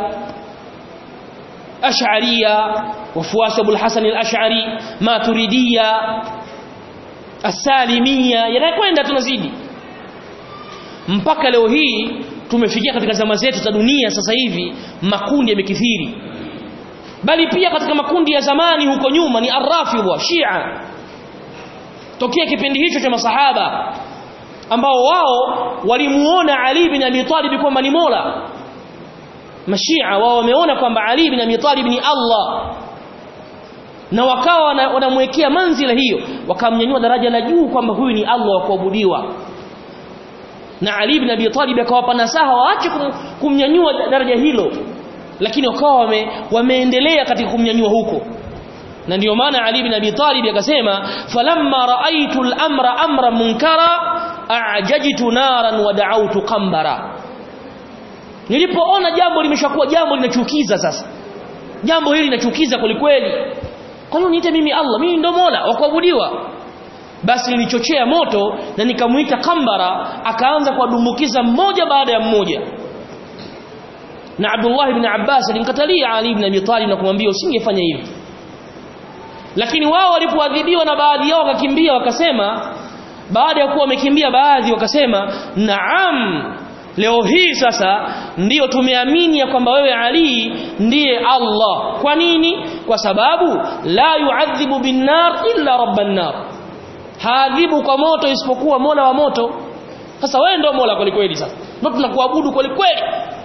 ash'ariyya wafuasi Abu al-Hasan al-Ash'ari maturidiyya as-salimiyya yanakwenda tunazidi mpaka leo hii tumefikia katika zama zetu za dunia sasa hivi makundi yamekithiri bali pia katika makundi ya zamani huko nyuma ni arrafidha shia tokea kipindi hicho cha masahaba ambao wao walimuona Ali bin Abi Talib kwamba ni Mola mashia wao wameona kwamba Ali bin Abi Talib ni Allah na wakawa wanamwekea manzila hiyo wakamnyanyua daraja la juu kwamba huyu ni Allah wa kuabudiwa na Ali ibn Abi Talib akawapa nasaha waache kum, kumnyanyua daraja hilo lakini wakawa wame, wameendelea katika kumnyanyua huko na ndio maana Ali ibn Abi Talib akasema falamma raaitu al-amra amra munkara a'jajtu naran wa da'awtu qambara nilipoona jambo limeshakuwa jambo linachukiza sasa jambo hili linachukiza kwelikweli kwa nini niite mimi Allah mimi ndo Mola wa kuabudiwa basi nilichochea moto na nikamuita kambara akaanza kuwadumbukiza mmoja baada ya mmoja na Abdullah ibn Abbas alimkatalia Ali ibn Abi Talib na kumwambia usingefanya hivi lakini wao walipoadhibiwa na baadhi yao wakakimbia wakasema baada ya kuwa wamekimbia baadhi wakasema naam leo hii sasa ndiyo tumeamini ya kwamba wewe Ali ndiye Allah kwa nini kwa sababu la yuadhibu binnar illa rabban nar haadhibu kwa moto isipokuwa Mola wa moto sasa wewe ndio Mola kweli kweli sasa ndio tunakuabudu kweli kweli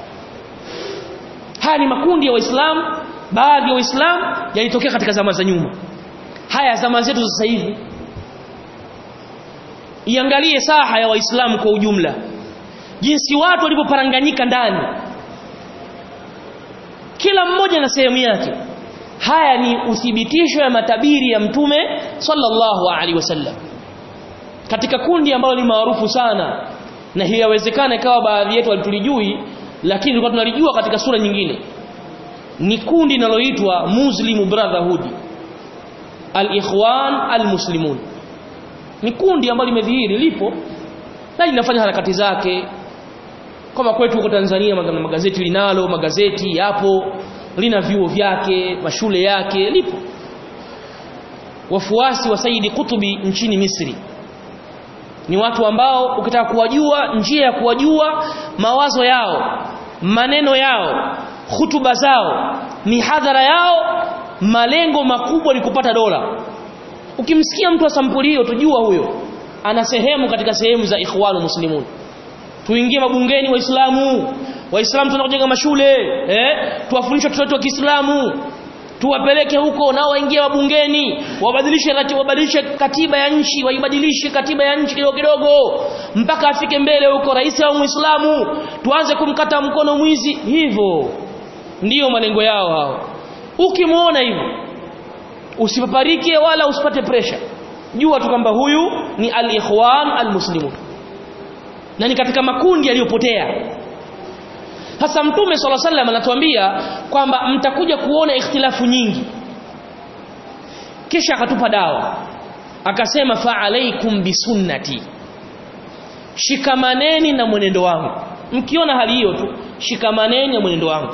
haya ni makundi ya waislamu baadhi ya waislamu yalitokea katika zama za nyuma haya zama zetu sasa hivi iangalie saha ya waislamu kwa ujumla jinsi watu walivyoparanganyika ndani kila mmoja na sehemu yake haya ni uthibitisho ya matabiri ya mtume sallallahu alaihi wasallam katika kundi ambalo ni maarufu sana na hiyo yawezekana ikawa baadhi yetu walitulijui lakini tulikuwa tunalijua katika sura nyingine ni kundi linaloitwa Muslim Brotherhood al-Ikhwan al-Muslimun ni kundi ambalo limedhihiri lipo na linafanya harakati zake kama kwetu huko Tanzania magazeti linalo magazeti yapo lina vyuo vyake mashule yake lipo wafuasi wa Saidi Kutubi nchini Misri ni watu ambao ukitaka kuwajua njia ya kuwajua mawazo yao maneno yao hutuba zao mihadhara yao malengo makubwa ni kupata dola ukimsikia mtu wa sampuli hiyo tujua huyo ana sehemu katika sehemu za ikhwanu muslimun tuingie mabungeni waislamu waislamu tunakujenga mashule eh tuwafundishe watoto wa Kiislamu tuwapeleke huko nao waingie mabungeni wabadilishe wabadilishe katiba ya nchi waibadilishe katiba ya nchi kidogo kidogo mpaka afike mbele huko rais au muislamu tuanze kumkata mkono mwizi hivyo ndiyo malengo yao hao ukimuona hivyo usipaparike wala usipate pressure jua tu kwamba huyu ni al-ikhwan al-muslimun na ni katika makundi yaliyopotea sasa mtume swalla sallam anatuambia kwamba mtakuja kuona ikhtilafu nyingi kisha akatupa dawa akasema fa alaikum bisunnati shikamaneni na mwenendo wangu mkiona hali hiyo tu shikamaneni na mwenendo wangu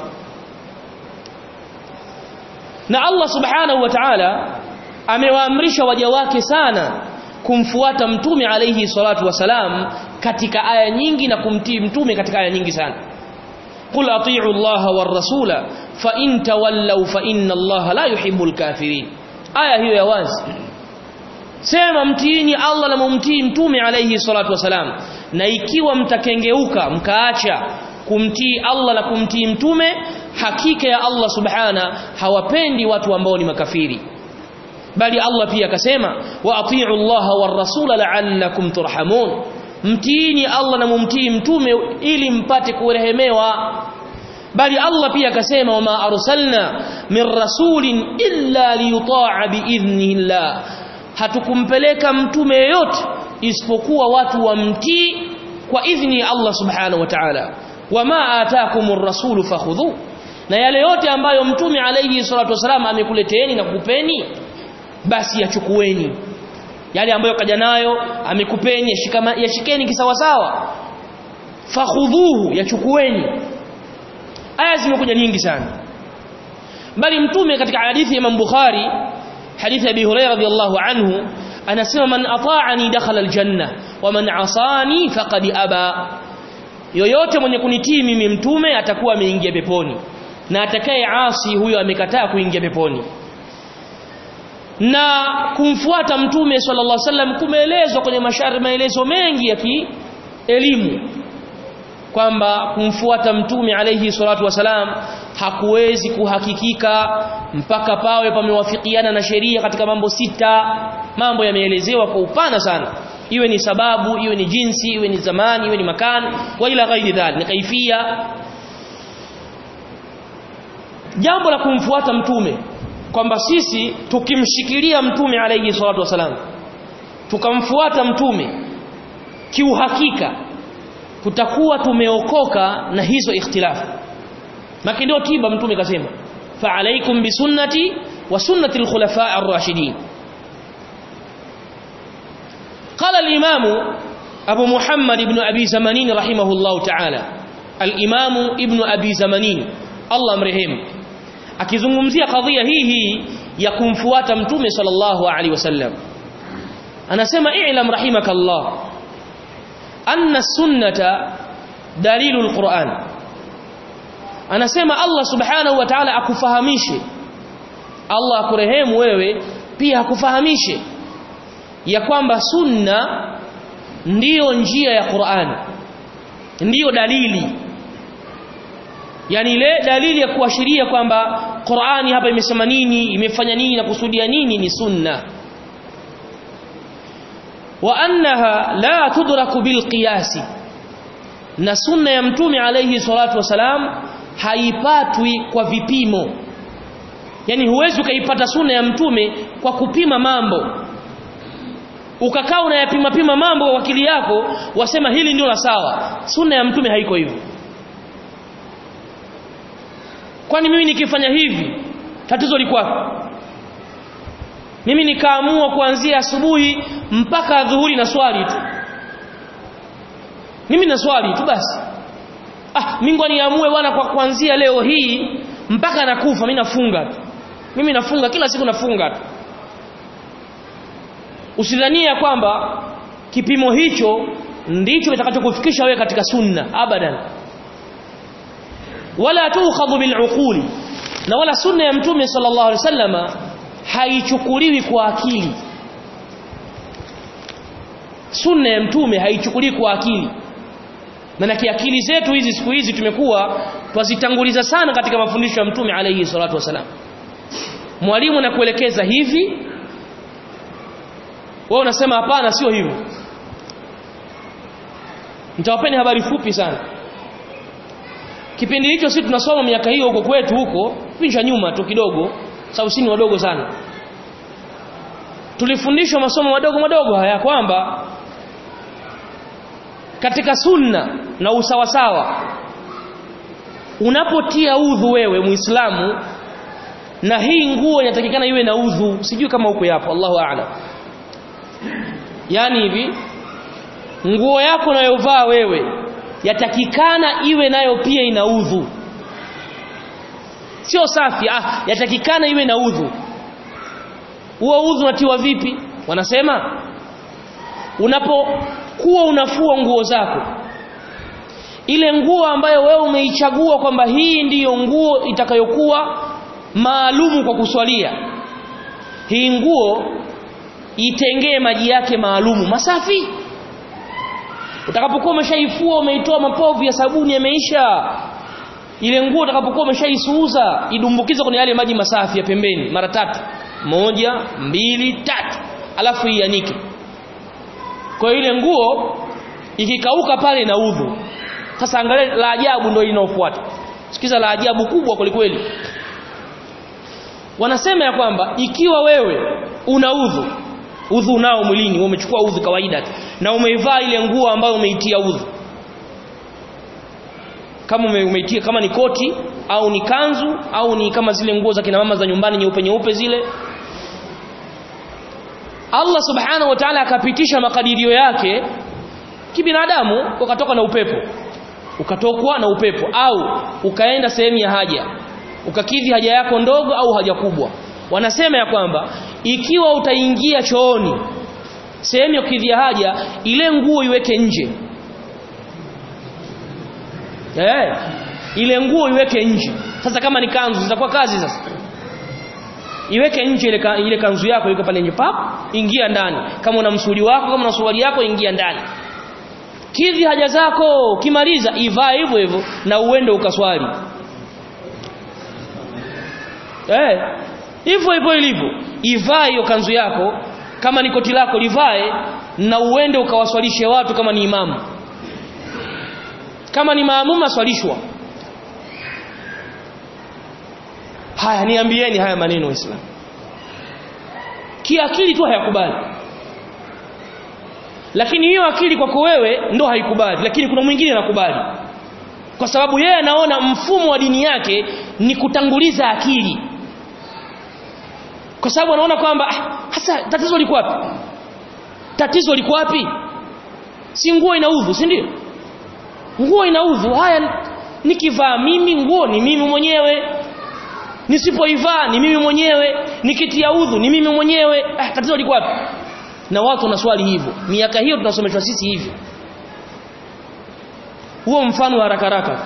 na Allah subhanahu wa ta'ala amewaamrisha waja wake sana kumfuata mtume alayhi salatu wasalam katika aya nyingi na kumtii mtume katika aya nyingi sana qul ati'u Allah war rasula fa in tawallaw fa inna Allah la yuhibbul kafirin aya hiyo ya wazi sema mtiini Allah na mumtii mtume alayhi salatu wasalam na ikiwa mtakengeuka mkaacha kumtii Allah na kumtii mtume hakika ya Allah subhana hawapendi watu ambao ni makafiri bali Allah pia akasema wa atii'u Allah war rasula la'allakum turhamun mtiini Allah na mumtii mtume ili mpate kurehemewa bali Allah pia akasema wama arsalna min rasulin illa liyuta'a biidhnillah hatukumpeleka mtume yeyote isipokuwa watu wamtii kwa idhni ya Allah subhanahu wa ta'ala wama ataakumur rasulu fakhudhu na yale yote ambayo mtume alayhi salatu wasalam amekuleteeni na kukupeni basi yachukueni yale ambayo kaja nayo amekupeni yashikama yashikeni kisawasawa fakhudhuhu yachukueni aya zimekuja nyingi sana bali mtume katika hadithi ya Imam Bukhari hadithi ya Abi Hurairah radhiyallahu anhu anasema man ata'ani dakhala aljanna wa man asani faqad aba yoyote mwenye kunitii mimi mtume atakuwa ameingia peponi na atakaye asi huyo amekataa kuingia peponi na kumfuata mtume sallallahu alaihi wasallam kumeelezwa kwenye mashari maelezo mengi ya kielimu kwamba kumfuata mtume alayhi salatu wasalam hakuwezi kuhakikika mpaka pawe pamewafikiana na sheria katika mambo sita mambo yameelezewa kwa upana sana iwe ni sababu iwe ni jinsi iwe ni zamani iwe ni makani wa ila ghairi dhalik ni kaifia jambo la kumfuata mtume kwamba sisi tukimshikilia mtume alayhi salatu wasalam tukamfuata mtume kiuhakika tutakuwa tumeokoka na hizo ikhtilafu maki ndio tiba mtume kasema fa alaikum bisunnati wa sunnati alkhulafa ar-rashidin قال الإمام أبو محمد بن أبي زمانين رحمه الله تعالى الإمام ابن أبي زمانين الله مرحم akizungumzia kadhia hii hii ya kumfuata mtume sallallahu alaihi wasallam anasema i'lam rahimakallah anna sunnata dalilul Qur'an anasema Allah subhanahu wa ta'ala akufahamishe Allah akurehemu wewe pia akufahamishe ya kwamba sunna ndiyo njia ya Qur'an ndiyo dalili yani ile dalili ya kuashiria kwamba Qur'ani hapa imesema nini imefanya nini na kusudia nini ni sunna wa annaha la tudraku bil qiyasi na sunna ya mtume alayhi salatu wasalam haipatwi kwa vipimo yani huwezi ukaipata sunna ya mtume kwa kupima mambo ukakaa unayapima pima mambo kwa akili yako wasema hili ndio la sawa sunna ya mtume haiko hivyo kwani mimi nikifanya hivi tatizo liko wapi mimi nikaamua kuanzia asubuhi mpaka dhuhuri na swali tu mimi na swali tu basi ah mimi niamue bwana kwa kuanzia leo hii mpaka nakufa mimi nafunga tu mimi nafunga kila siku nafunga tu usidhania kwamba kipimo hicho ndicho kitakachokufikisha wewe katika sunna abadan wala tukhadhu bil'uquli na wala sunna ya mtume sallallahu alaihi wasallama haichukuliwi kwa akili sunna ya mtume haichukuliwi kwa akili maana akili zetu hizi siku hizi tumekuwa twazitanguliza sana katika mafundisho ya mtume alayhi salatu wasalam mwalimu anakuelekeza hivi wewe unasema hapana sio hivyo nitawapeni habari fupi sana kipindi hicho sisi tunasoma miaka hiyo huko kwetu huko pincha nyuma tu kidogo sababu sisi ni wadogo sana tulifundishwa masomo madogo madogo haya kwamba katika sunna na usawasawa unapotia udhu wewe muislamu na hii nguo inatakikana iwe na udhu sijui kama huko yapo Allahu a'lam yani hivi nguo yako unayovaa wewe yatakikana iwe nayo pia ina udhu sio safi ah yatakikana iwe na udhu huo udhu unatiwa vipi wanasema unapokuwa unafua nguo zako ile nguo ambayo wewe umeichagua kwamba hii ndiyo nguo itakayokuwa maalumu kwa kuswalia hii nguo itengee maji yake maalumu masafi utakapokuwa umeshaifua umeitoa mapovu ya sabuni yameisha ile nguo utakapokuwa umeshaisuuza idumbukize kwenye yale maji masafi ya pembeni mara tatu moja mbili tatu alafu ianike kwa ile nguo ikikauka pale na udhu sasa angalia la ajabu ndio linaofuata sikiza la ajabu kubwa kwelikweli wanasema ya kwamba ikiwa wewe una udhu udhu nao mwilini umechukua udhu kawaida na umeivaa ile nguo ambayo umeitia udhu kama ume, umeitia kama ni koti au ni kanzu au ni kama zile nguo za kina mama za nyumbani nyeupe nyeupe zile Allah subhanahu wa ta'ala akapitisha makadirio yake kibinadamu ukatoka na upepo ukatokwa na upepo au ukaenda sehemu ya haja ukakidhi haja yako ndogo au haja kubwa wanasema ya kwamba ikiwa utaingia chooni sehemu ya kukidhia haja ile nguo iweke nje eh ile nguo iweke nje sasa kama ni kanzu zitakuwa kazi sasa iweke nje ile, ka, ile kanzu yako iko pale nje pap ingia ndani kama una msuli wako kama una suruali yako ingia ndani kidhi haja zako kimaliza ivaa hivyo hivyo na uende ukaswali eh hivyo hivyo ilivyo ivaa hiyo kanzu yako kama ni koti lako livae na uende ukawaswalishe watu kama ni imamu kama ni maamuma aswalishwa haya niambieni haya maneno waislamu kiakili tu hayakubali lakini hiyo akili kwako wewe ndo haikubali lakini kuna mwingine anakubali kwa sababu yeye anaona mfumo wa dini yake ni kutanguliza akili kwa sababu anaona kwamba ah, hasa tatizo liko wapi tatizo liko wapi si nguo inaudhu si ndio nguo inaudhu haya nikivaa mimi nguo ni mimi mwenyewe nisipoivaa ni mimi mwenyewe nikitia udhu ni mimi mwenyewe ah, tatizo liko wapi na watu wanaswali hivyo miaka hiyo tunasomeshwa sisi hivyo huo mfano haraka haraka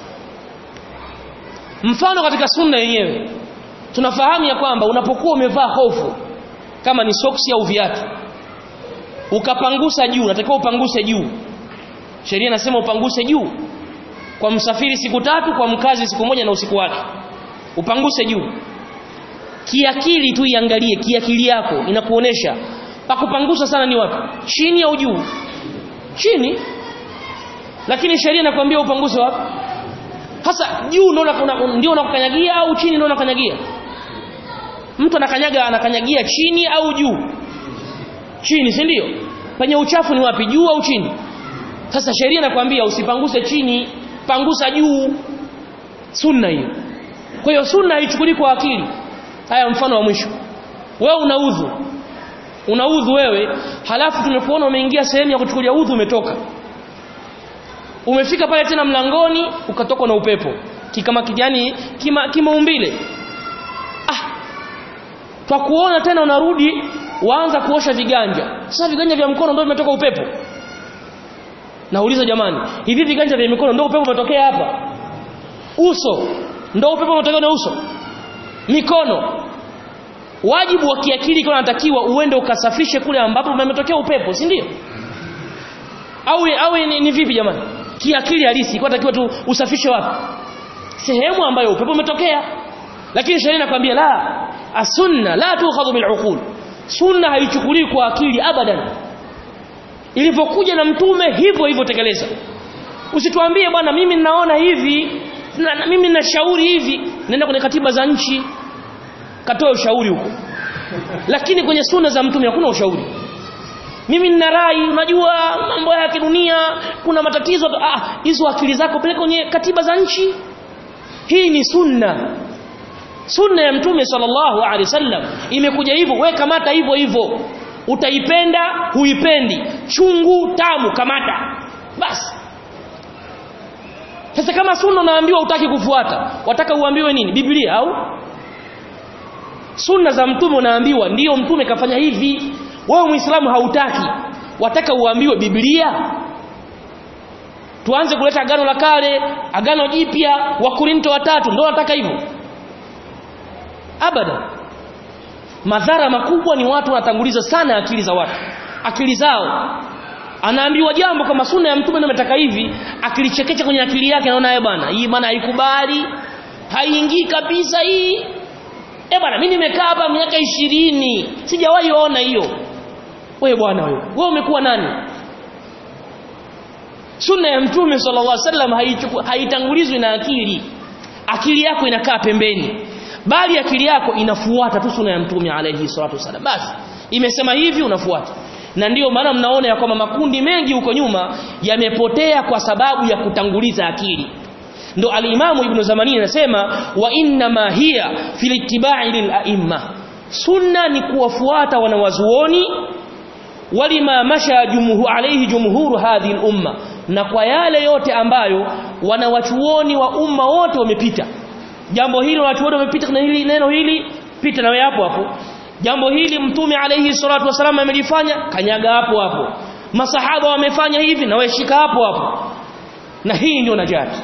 mfano katika sunna yenyewe tunafahamu ya kwamba unapokuwa umevaa hofu kama ni soksi au viatu ukapangusa juu unatakiwa upanguse juu sheria inasema upanguse juu kwa msafiri siku tatu kwa mkazi siku moja na usiku wake upanguse juu kiakili tu iangalie kiakili yako inakuonesha pakupangusa sana ni wapi chini au juu chini lakini sheria inakwambia upanguse wapi hasa juu ndio ndio unakukanyagia au chini ndio unakanyagia mtu anakanyaga anakanyagia chini au juu chini si ndio penye uchafu ni wapi juu au chini sasa sheria inakwambia usipanguse chini pangusa juu sunna hiyo kwa hiyo sunna haichukuli kwa akili haya mfano wa mwisho wewe una udhu una udhu wewe halafu tumekuona umeingia sehemu ya kuchukulia udhu umetoka umefika pale tena mlangoni ukatokwa na upepo kikama kijani kima kimaumbile ah kwa kuona tena unarudi waanza kuosha viganja sasa viganja vya mkono ndio vimetoka upepo nauliza jamani hivi viganja vya mikono ndio upepo umetokea hapa uso ndio upepo umetokea na uso mikono wajibu wa kiakili kwa unatakiwa uende ukasafishe kule ambapo umetokea upepo si ndio au au ni, ni vipi jamani kiakili halisi kwa takiwa tu usafishe wapi sehemu ambayo upepo umetokea lakini sheria inakwambia la asunna la tukhadhu bil uqul sunna haichukuliwi kwa akili abadan ilivyokuja na mtume hivyo hivyo tekeleza usituambie bwana mimi ninaona hivi na, na, mimi ninashauri hivi nenda kwenye katiba za nchi katoa ushauri huko lakini kwenye sunna za mtume hakuna ushauri mimi nina rai unajua mambo ya kidunia kuna matatizo ah hizo akili zako peleka kwenye katiba za nchi hii ni sunna sunna ya mtume sallallahu alaihi wasallam imekuja hivyo we kamata hivyo hivyo utaipenda huipendi chungu tamu kamata basi sasa kama sunna unaambiwa utaki kufuata wataka uambiwe nini biblia au sunna za mtume unaambiwa ndiyo mtume kafanya hivi wewe muislamu hautaki wataka uambiwe biblia tuanze kuleta agano la kale agano jipya wa korinto watatu ndio nataka hivyo abada madhara makubwa ni watu wanatanguliza sana akili za watu akili zao anaambiwa jambo kama sunna ya mtume ndio ametaka hivi akilichekecha kwenye akili yake anaona yeye bwana hii maana haikubali haiingii kabisa hii eh bwana mimi nimekaa hapa miaka ishirini sijawahi ona hiyo wewe bwana wewe wewe umekuwa nani sunna ya mtume sallallahu alaihi wasallam haitangulizwi na akili akili yako inakaa pembeni bali akili yako inafuata tu sunna ya mtume alaihi salatu wasallam basi imesema hivi unafuata na ndiyo maana mnaona ya kwamba makundi mengi huko nyuma yamepotea kwa sababu ya kutanguliza akili ndo alimamu ibn zamani anasema wa inna ma hiya fil ittiba'i lil a'imma sunna ni kuwafuata wanawazuoni walima masha jumuhu alayhi jumhuru hadhihi al umma na kwa yale yote ambayo wanawachuoni wa umma wote wamepita jambo hili wanachuoni wamepita na hili neno hili pita nawe hapo hapo jambo hili mtume alayhi salatu wasallam amelifanya kanyaga hapo hapo masahaba wamefanya hivi na wewe shika hapo hapo na hii ndio najati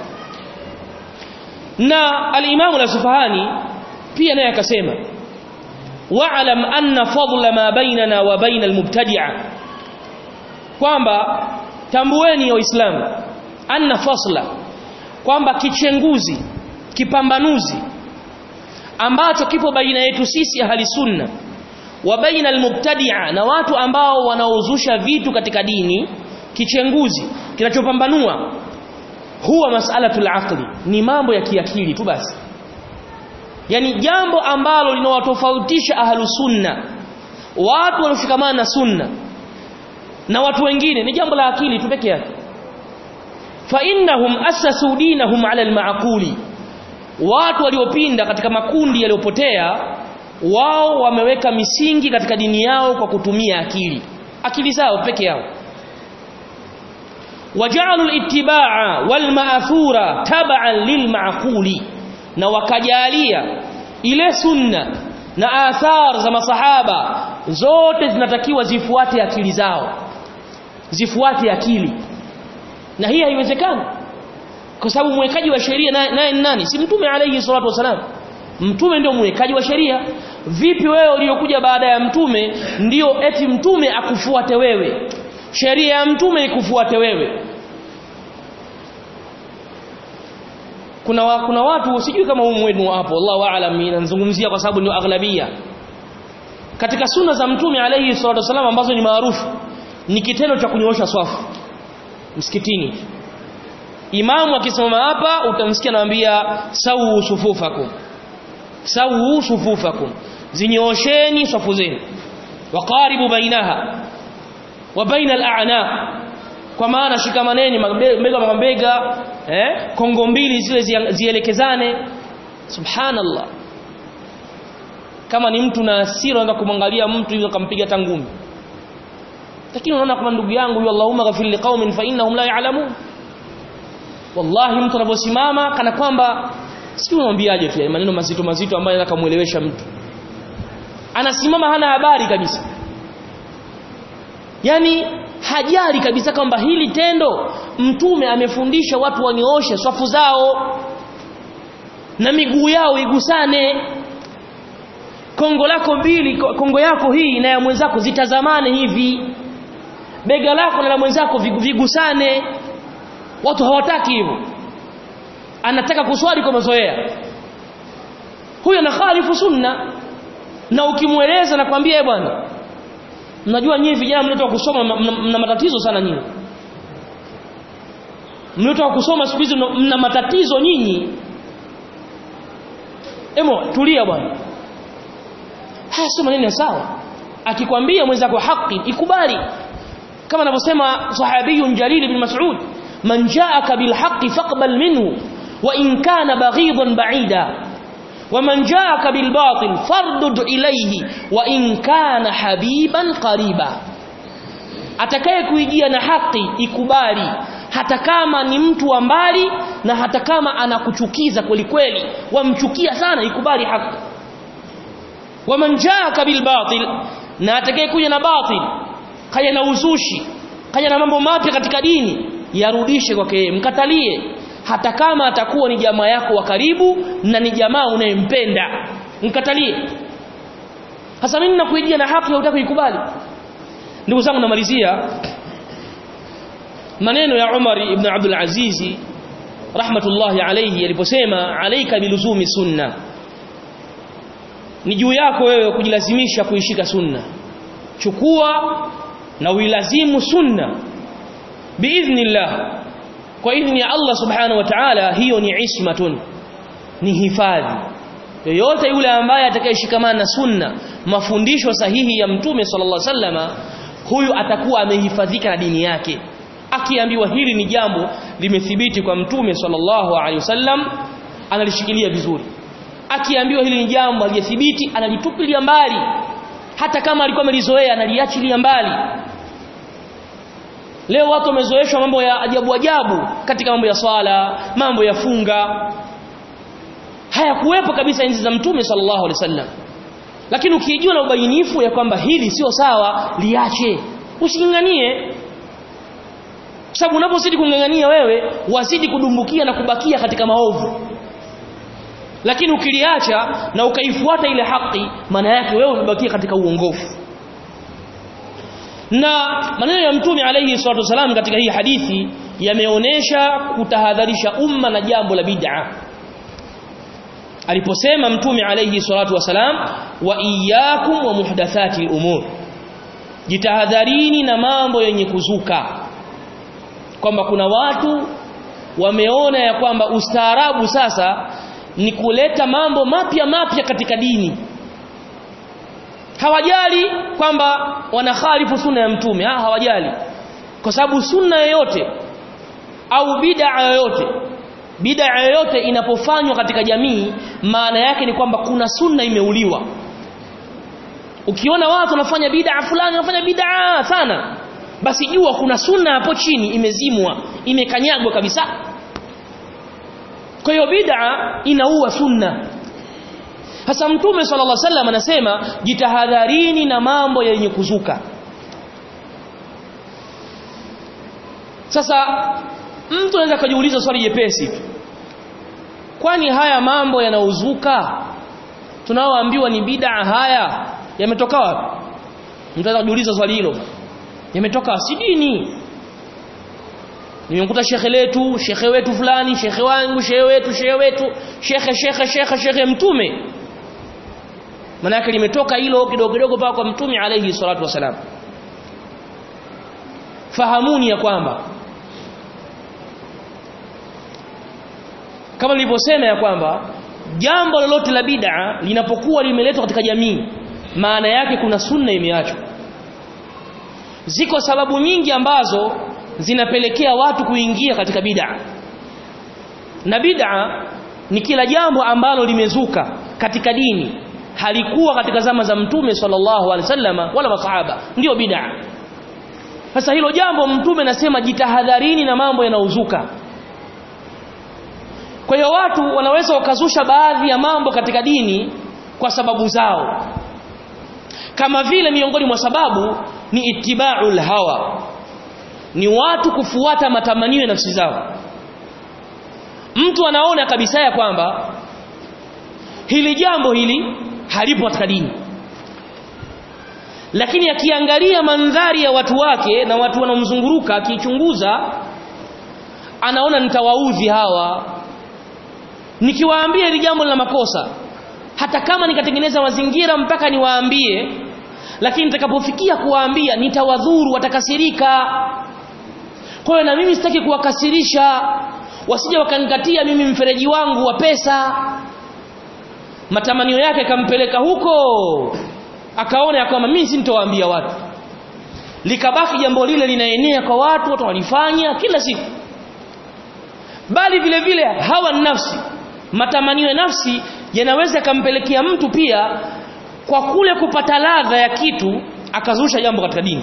na al-Imam al-Sufahani pia naye akasema wa'lam anna fadla ma bainana wa baina al-mubtadi'a kwamba tambueni waislamu anna fasla kwamba kichenguzi kipambanuzi ambacho kipo baina yetu sisi ahli sunna wa baina almubtadi'a na watu ambao wanaozusha vitu katika dini kichenguzi kinachopambanua huwa mas'alatul aqli ni mambo ya kiakili tu basi yani jambo ambalo linawatofautisha ahlu sunna watu walioshikamana na sunna na watu wengine ni jambo la akili tu peke yake fa innahum assasu dinahum ala alma'quli watu waliopinda katika makundi yaliyopotea wao wameweka misingi katika dini yao kwa kutumia akili akili zao peke yao waja'alu al-ittiba'a wal ma'thura tab'an lil ma'quli na wakajalia ile sunna na athar za masahaba zote zinatakiwa zifuate akili zao zifuate akili na hii haiwezekani kwa sababu mwekaji wa sheria naye ni nani si mtume alayhi salatu wasalam mtume ndio mwekaji wa sheria vipi wewe uliokuja baada ya mtume ndio eti mtume akufuate wewe sheria ya mtume ikufuate wewe kuna wa, kuna watu sijui kama humu wenu hapo Allahu aalam ninazungumzia kwa sababu ndio aghlabia katika sunna za mtume alayhi salatu wasalam ambazo ni maarufu ni kitendo cha kunyoosha swafu msikitini imamu akisimama hapa utamsikia anawaambia sawu sufufakum sawu sufufakum zinyoosheni safu zenu waqaribu bainaha wa baina al-a'naq kwa maana shikamaneni mabega mabega eh kongo mbili zile zielekezane subhanallah kama ni mtu na hasira unataka kumwangalia mtu hivyo kampiga tangumi lakini unaona kama ndugu yangu yu Allahumma ghafir liqaumin fa innahum la ya'lamun wallahi mtu anaposimama kana kwamba sijui unamwambiaje tu maneno mazito mazito ambayo anataka kumuelewesha mtu anasimama hana habari kabisa yani hajali kabisa kwamba hili tendo mtume amefundisha watu wanyooshe swafu zao na miguu yao igusane kongo lako mbili kongo yako hii na ya mwenzako zitazamane hivi bega lako na la mwenzako vigusane watu hawataki hivyo anataka kuswali kwa mazoea huyo na khalifu sunna na ukimweleza nakwambia bwana mnajua nyinyi vijana mliotoka kusoma mna matatizo sana nyinyi mliotoka kusoma siku hizi mna matatizo nyinyi emo tulia bwana haya sio maneno sawa akikwambia mwenzako haki ikubali kama anavyosema sahabiyun jalil ibn mas'ud man ja'aka bil haqqi faqbal minhu wa in kana baghidan ba'ida waman jaaka bilbatil fardud ilayhi wa in kana habiban qariba atakaye kuijia na haki ikubali hata kama ni mtu wa mbali na hata kama anakuchukiza kweli kweli wamchukia sana ikubali haki waman jaaka bilbatil na atakaye kuja na batil kaja na uzushi kaja na mambo mapya katika dini yarudishe kwake yeye mkatalie hata kama atakuwa ni jamaa yako wa karibu na ni jamaa unayempenda mkatalie hasa mimi nakuijia na haki hutaki kuikubali ndugu zangu namalizia maneno ya Umar ibn Abdul Aziz rahmatullahi alayhi aliposema alayka biluzumi sunna ni juu yako wewe kujilazimisha kuishika sunna chukua na uilazimu sunna biidhnillah kwa idhni ya Allah subhanahu wa ta'ala hiyo ni ismatun ni hifadhi yoyote yule ambaye atakayeshikamana na sunna mafundisho sahihi ya mtume sallallahu alaihi wasallama huyu atakuwa amehifadhika na dini yake akiambiwa hili ni jambo limethibiti kwa mtume sallallahu alaihi wasallam analishikilia vizuri akiambiwa hili ni jambo halijathibiti analitupilia mbali hata kama alikuwa amelizoea analiachilia mbali leo watu wamezoeshwa mambo ya ajabu ajabu katika mambo ya swala mambo ya funga hayakuwepo kabisa enzi za mtume sallallahu alaihi wasallam lakini ukijua na ubainifu ya kwamba hili sio sawa liache usinganganie kwa sababu unapozidi kungangania wewe wazidi kudumbukia na kubakia katika maovu lakini ukiliacha na ukaifuata ile haki maana yake wewe umebakia katika uongofu na maneno ya mtume alayhi salatu wasalam katika hii hadithi yameonesha kutahadharisha umma na jambo la bid'a aliposema mtume alayhi salatu wasalam wa iyyakum wa muhdathati al-umur jitahadharini na mambo yenye kuzuka kwamba kuna watu wameona ya kwamba ustaarabu sasa ni kuleta mambo mapya mapya katika dini hawajali kwamba wanakhalifu sunna ya mtume ha, hawajali kwa sababu sunna yoyote au bid'a yoyote bid'a yoyote inapofanywa katika jamii maana yake ni kwamba kuna sunna imeuliwa ukiona watu wanafanya bid'a fulani wanafanya bid'a sana basi jua kuna sunna hapo chini imezimwa imekanyagwa kabisa kwa hiyo bid'a inaua sunna hasa mtume sallallahu alaihi wasallam anasema jitahadharini na mambo yenye kuzuka sasa mtu anaweza kujiuliza swali jepesi kwani haya mambo yanaozuka tunaoambiwa ni bid'a haya yametoka wapi mtu anaweza kujiuliza swali hilo yametoka si dini nimemkuta shekhe letu shekhe wetu fulani shekhe wangu shekhe wetu shekhe wetu shekhe shekhe shekhe shekhe mtume manake limetoka hilo kidogo kidogo paka kwa mtume alayhi salatu wasalam fahamuni ya kwamba kama nilivyosema ya kwamba jambo lolote la bid'a linapokuwa limeletwa katika jamii maana yake kuna sunna imeachwa ziko sababu nyingi ambazo zinapelekea watu kuingia katika bid'a na bid'a ni kila jambo ambalo limezuka katika dini halikuwa katika zama za mtume sallallahu alaihi wasallama wala masahaba ndio bid'a sasa hilo jambo mtume nasema jitahadharini na mambo yanaozuka kwa hiyo watu wanaweza wakazusha baadhi ya mambo katika dini kwa sababu zao kama vile miongoni mwa sababu ni ittiba'ul hawa ni watu kufuata matamanio ya nafsi zao mtu anaona kabisa ya kwamba hili jambo hili halipo katika dini lakini akiangalia mandhari ya watu wake na watu wanaomzunguruka akichunguza anaona nitawaudhi hawa nikiwaambia hili jambo la makosa hata kama nikatengeneza mazingira mpaka niwaambie lakini nitakapofikia kuwaambia nitawadhuru watakasirika kwa hiyo na mimi sitaki kuwakasirisha wasije wakanikatia mimi mfereji wangu wa pesa matamanio yake kampeleka huko akaona ya kwamba mimi sintowaambia watu likabaki jambo lile linaenea kwa watu watu walifanya kila siku bali vile vile hawa nafsi matamanio ya nafsi yanaweza kampelekea mtu pia kwa kule kupata ladha ya kitu akazusha jambo katika dini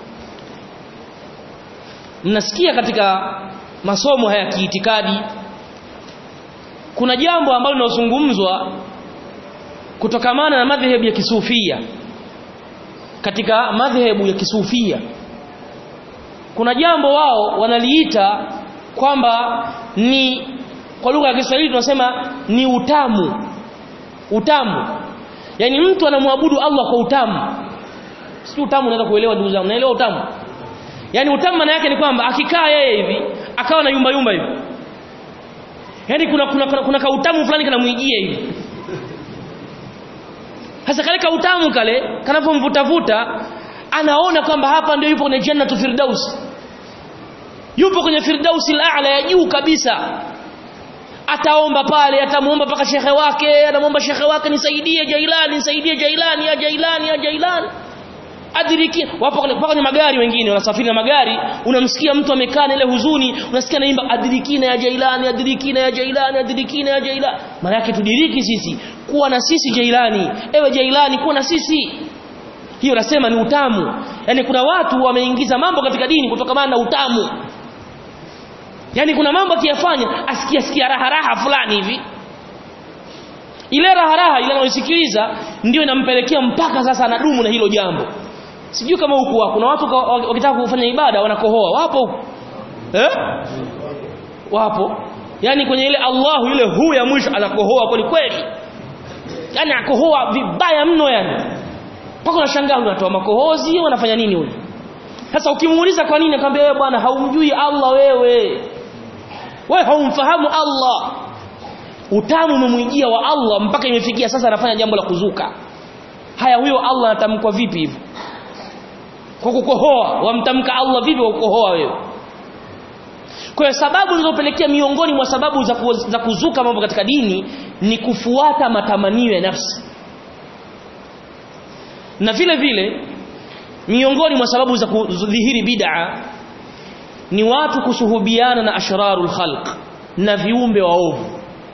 mnasikia katika masomo haya kiitikadi kuna jambo ambalo linazungumzwa kutokamana na madhehebu ya kisufia katika madhehebu ya kisufia kuna jambo wao wanaliita kwamba ni kwa lugha ya Kiswahili tunasema ni utamu utamu yani mtu anamwabudu Allah kwa utamu si utamu unaweza kuelewa ndugu zangu unaelewa utamu yani utamu maana yake ni kwamba akikaa yeye hivi akawa na yumba yumba hivi yani kuna kuna, kuna, kuna kautamu fulani kanamwijia hivi sasa kale kautamu kale kanapomvutavuta anaona kwamba hapa ndio yupo kwenye jannatu firdaus yupo kwenye firdausi al-a'la ya juu kabisa ataomba pale atamuomba paka shekhe wake anamwomba shekhe wake nisaidie Jailani nisaidie Jailani ya Jailani ya Jailani adiriki wapo kwenye kwenye magari wengine wanasafiri na magari unamsikia mtu amekaa na ile huzuni unasikia naimba adirikina ya Jailani adirikina ya Jailani adirikina ya Jailani maana yake tudiriki sisi kuwa na sisi Jailani ewe Jailani kuwa na sisi hiyo nasema ni utamu yani kuna watu wameingiza mambo katika dini kutokana na utamu yani kuna mambo akiyafanya asikia sikia raha raha fulani hivi ile raha raha ile anayosikiliza ndio inampelekea mpaka sasa anadumu na hilo jambo sijui kama huku wako kuna watu wakitaka kufanya ibada wanakohoa wapo huku eh wapo yani kwenye ile Allahu ile hu ya mwisho anakohoa kweli kweli yani akohoa vibaya mno yani mpaka unashangaa unatoa makohozi wanafanya nini huyu sasa ukimuuliza kwa nini akamwambia wewe bwana haumjui Allah wewe wewe haumfahamu Allah utamu umemwijia wa Allah mpaka imefikia sasa anafanya jambo la kuzuka haya huyo Allah anatamkwa vipi hivi kwa kukohoa wamtamka Allah vipi kwa kukohoa wewe kwa hiyo sababu zilizopelekea miongoni mwa sababu za, ku, za kuzuka mambo katika dini ni kufuata matamanio ya nafsi na vile vile miongoni mwa sababu za kudhihiri bid'a ni watu kusuhubiana na ashrarul khalq na viumbe waovu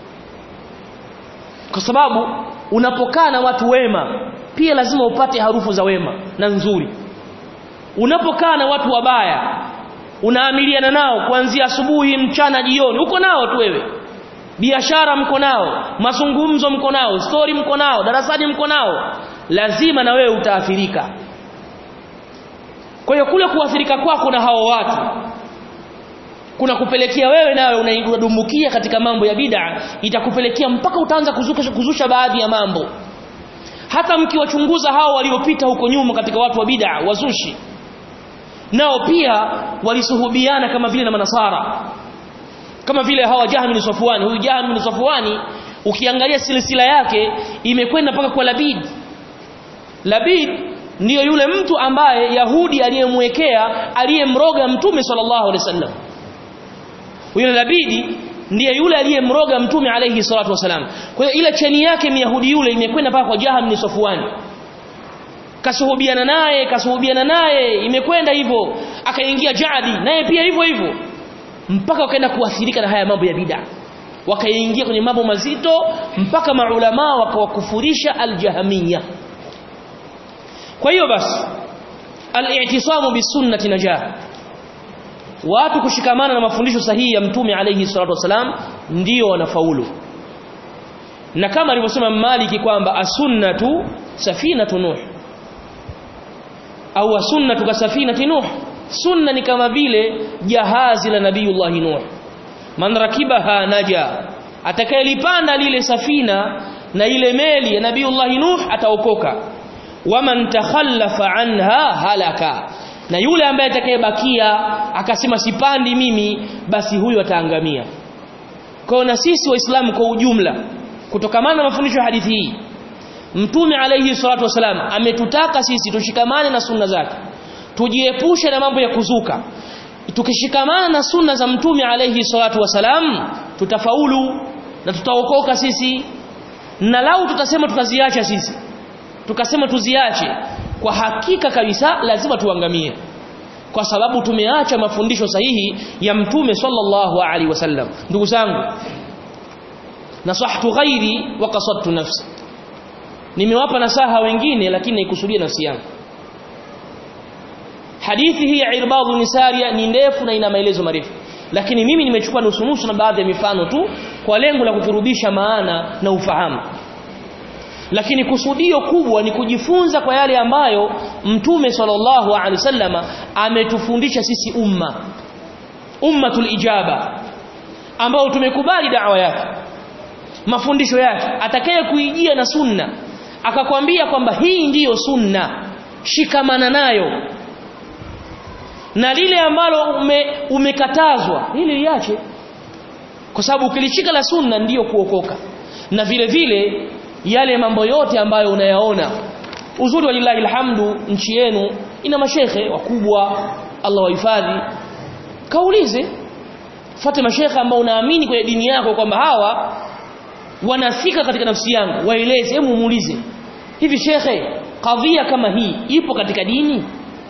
kwa sababu unapokaa na watu wema pia lazima upate harufu za wema na nzuri unapokaa na watu wabaya unaamiliana nao kuanzia asubuhi mchana jioni uko nao tu wewe biashara mko nao mazungumzo mko nao story mko nao darasani mko nao lazima na wewe utaathirika kwa hiyo kule kuathirika kwako na hao watu kuna kupelekea wewe nawe unadumbukia katika mambo ya bid'a itakupelekea mpaka utaanza kuzusha, kuzusha baadhi ya mambo hata mkiwachunguza hao waliopita huko nyuma katika watu wa bid'a wazushi nao pia walisuhubiana kama vile na manasara kama vile hawa Jahmi bin Safwani huyu Jahmi bin Safwani ukiangalia silsila yake imekwenda mpaka kwa Labid Labid ndiyo yule mtu ambaye Yahudi aliyemwekea aliyemroga Mtume sallallahu alaihi wasallam huyo Labidi ndiye yule aliyemroga Mtume alayhi salatu wasalam kwa hiyo ile cheni yake Myahudi yule imekwenda mpaka kwa Jaham bin Safwani kasuhubiana naye kasuhubiana naye imekwenda hivyo akaingia Jadi naye pia hivyo hivyo mpaka wakaenda kuathirika na haya mambo ya bid'a wakaingia kwenye mambo mazito mpaka maulama wakawakufurisha aljahamia kwa hiyo basi al-i'tisamu bisunnati najah watu kushikamana na mafundisho sahihi ya mtume alayhi salatu wasalam ndio wanafaulu na kama alivyosema Maliki kwamba as-sunnatu safinatu nuh au as-sunnatu ka safinati nuh sunna ni kama vile jahazi la nabiyullah nuh man rakibaha naja atakayelipanda lile safina na ile meli ya nabiyullah nuh ataokoka waman takhallafa anha halaka na yule ambaye atakayebakia akasema sipandi mimi basi huyo ataangamia kwa na sisi waislamu kwa ujumla kutokamana na mafundisho ya hadithi hii mtume alayhi salatu wasalam ametutaka sisi tushikamane na sunna zake tujiepushe na mambo ya kuzuka tukishikamana na sunna za mtume alayhi salatu wasalam tutafaulu na tutaokoka sisi na lau tutasema tutaziacha sisi tukasema tuziache kwa hakika kabisa lazima tuangamie kwa sababu tumeacha mafundisho sahihi ya mtume sallallahu alaihi wasallam ndugu zangu nasahtu ghairi wa qasadtu nafsi nimewapa nasaha wengine lakini naikusudia nafsi yangu hadithi hii ya irbadhu nisaria ni ndefu na ina maelezo marefu lakini mimi nimechukua nusu nusu na baadhi ya mifano tu kwa lengo la kukurudisha maana na ufahamu lakini kusudio kubwa ni kujifunza kwa yale ambayo mtume sallallahu alaihi wasallama ametufundisha sisi umma ummatul ijaba ambao tumekubali da'wa yake mafundisho yake atakaye kuijia na sunna akakwambia kwamba hii ndiyo sunna shikamana nayo na lile ambalo ume, umekatazwa hili liache kwa sababu ukilishika la sunna ndiyo kuokoka na vile vile yale mambo yote ambayo unayaona uzuri wa lillahi alhamdu nchi yenu ina mashehe wakubwa Allah wahifadhi kaulize fuate mashehe ambao unaamini kwenye dini yako kwamba hawa wanafika katika nafsi yangu waeleze hebu muulize hivi shekhe kadhia kama hii ipo katika dini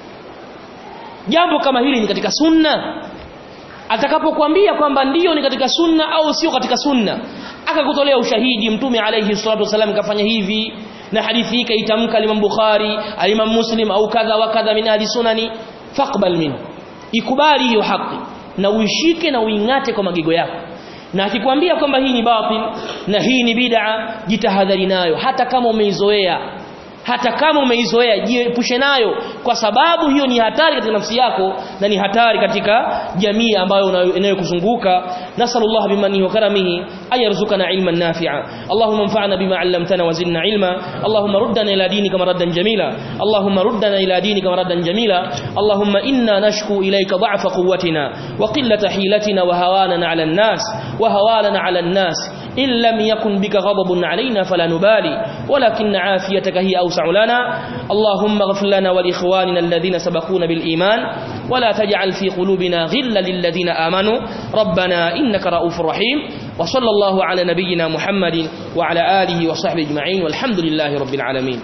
jambo kama hili ni katika sunna atakapokuambia kwamba ndiyo ni katika sunna au sio katika sunna akakutolea ushahidi mtume alayhi salatu wasallam kafanya hivi na hadithi hii kaitamka Imam Bukhari Imam Muslim au kadha wa kadha min ahli sunani faqbal min ikubali hiyo haki na uishike na uingate kwa magego yako na akikwambia kwamba hii ni batil na hii ni bid'a jitahadhari nayo hata kama umeizoea hata kama umeizoea jiepushe nayo kwa sababu hiyo ni hatari katika nafsi yako na ni hatari katika jamii ambayo inayokuzunguka nasallallahu bimanihi wa karamihi ayarzuqana ilman nafi'a allahumma anfa'na bima 'allamtana wa zidna ilma allahumma ruddana ila dinika maraddan jamila allahumma ruddana ila dinika maraddan jamila allahumma inna nashku ilayka dha'fa quwwatina wa qillata hilatina wa hawanana 'ala an-nas wa hawalana 'ala an-nas in lam yakun bika ghadabun 'alaina fala nubali walakin 'afiyataka hiya أوسع لنا اللهم اغفر لنا ولإخواننا الذين سبقونا بالإيمان ولا تجعل في قلوبنا غلا للذين آمنوا ربنا إنك رؤوف رحيم وصلى الله على نبينا محمد وعلى آله وصحبه أجمعين والحمد لله رب العالمين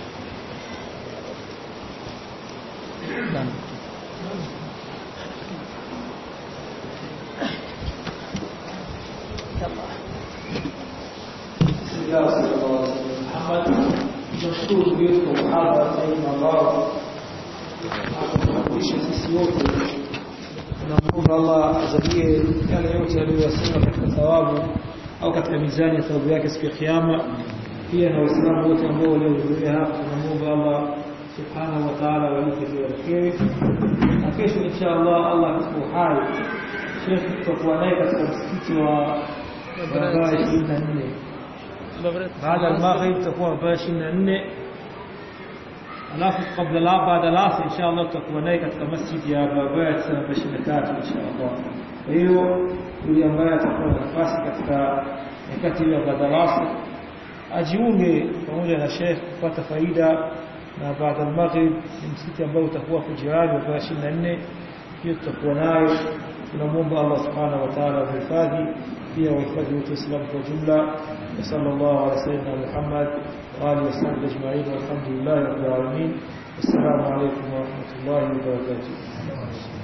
tunashukuru ndugu yetu kwa muhadhara zaidi ambao akufundisha sisi wote tunamwomba Allah azalie yale yote aliyosema katika thawabu au katika mizani ya thawabu yake siku ya kiyama pia na waislamu wote ambao waliohudhuria hapa tunamwomba Allah subhanahu wa ta'ala walipe kila kheri na kesho insha Allah Allah atakuwa hai Sheikh tutakuwa naye katika msikiti wa barabara 24 baada ya maghrib tutakuwa barabara 24 alafu kabla la baada la insha Allah tutakuwa naye katika masjid ya barabara 23 insha Allah kwa hiyo yule ambaye atakuwa na nafasi katika nyakati ya baada ajiunge pamoja na Sheikh kupata faida na baada ya maghrib ni msikiti ambao utakuwa kujirani barabara 24 hiyo tutakuwa nayo tunamwomba Allah subhanahu wa ta'ala amhifadhi pia wahifadhi wote waislamu kwa jumla وصلى الله على سيدنا محمد وآله وصحبه أجمعين والحمد لله رب العالمين والسلام عليكم ورحمة الله وبركاته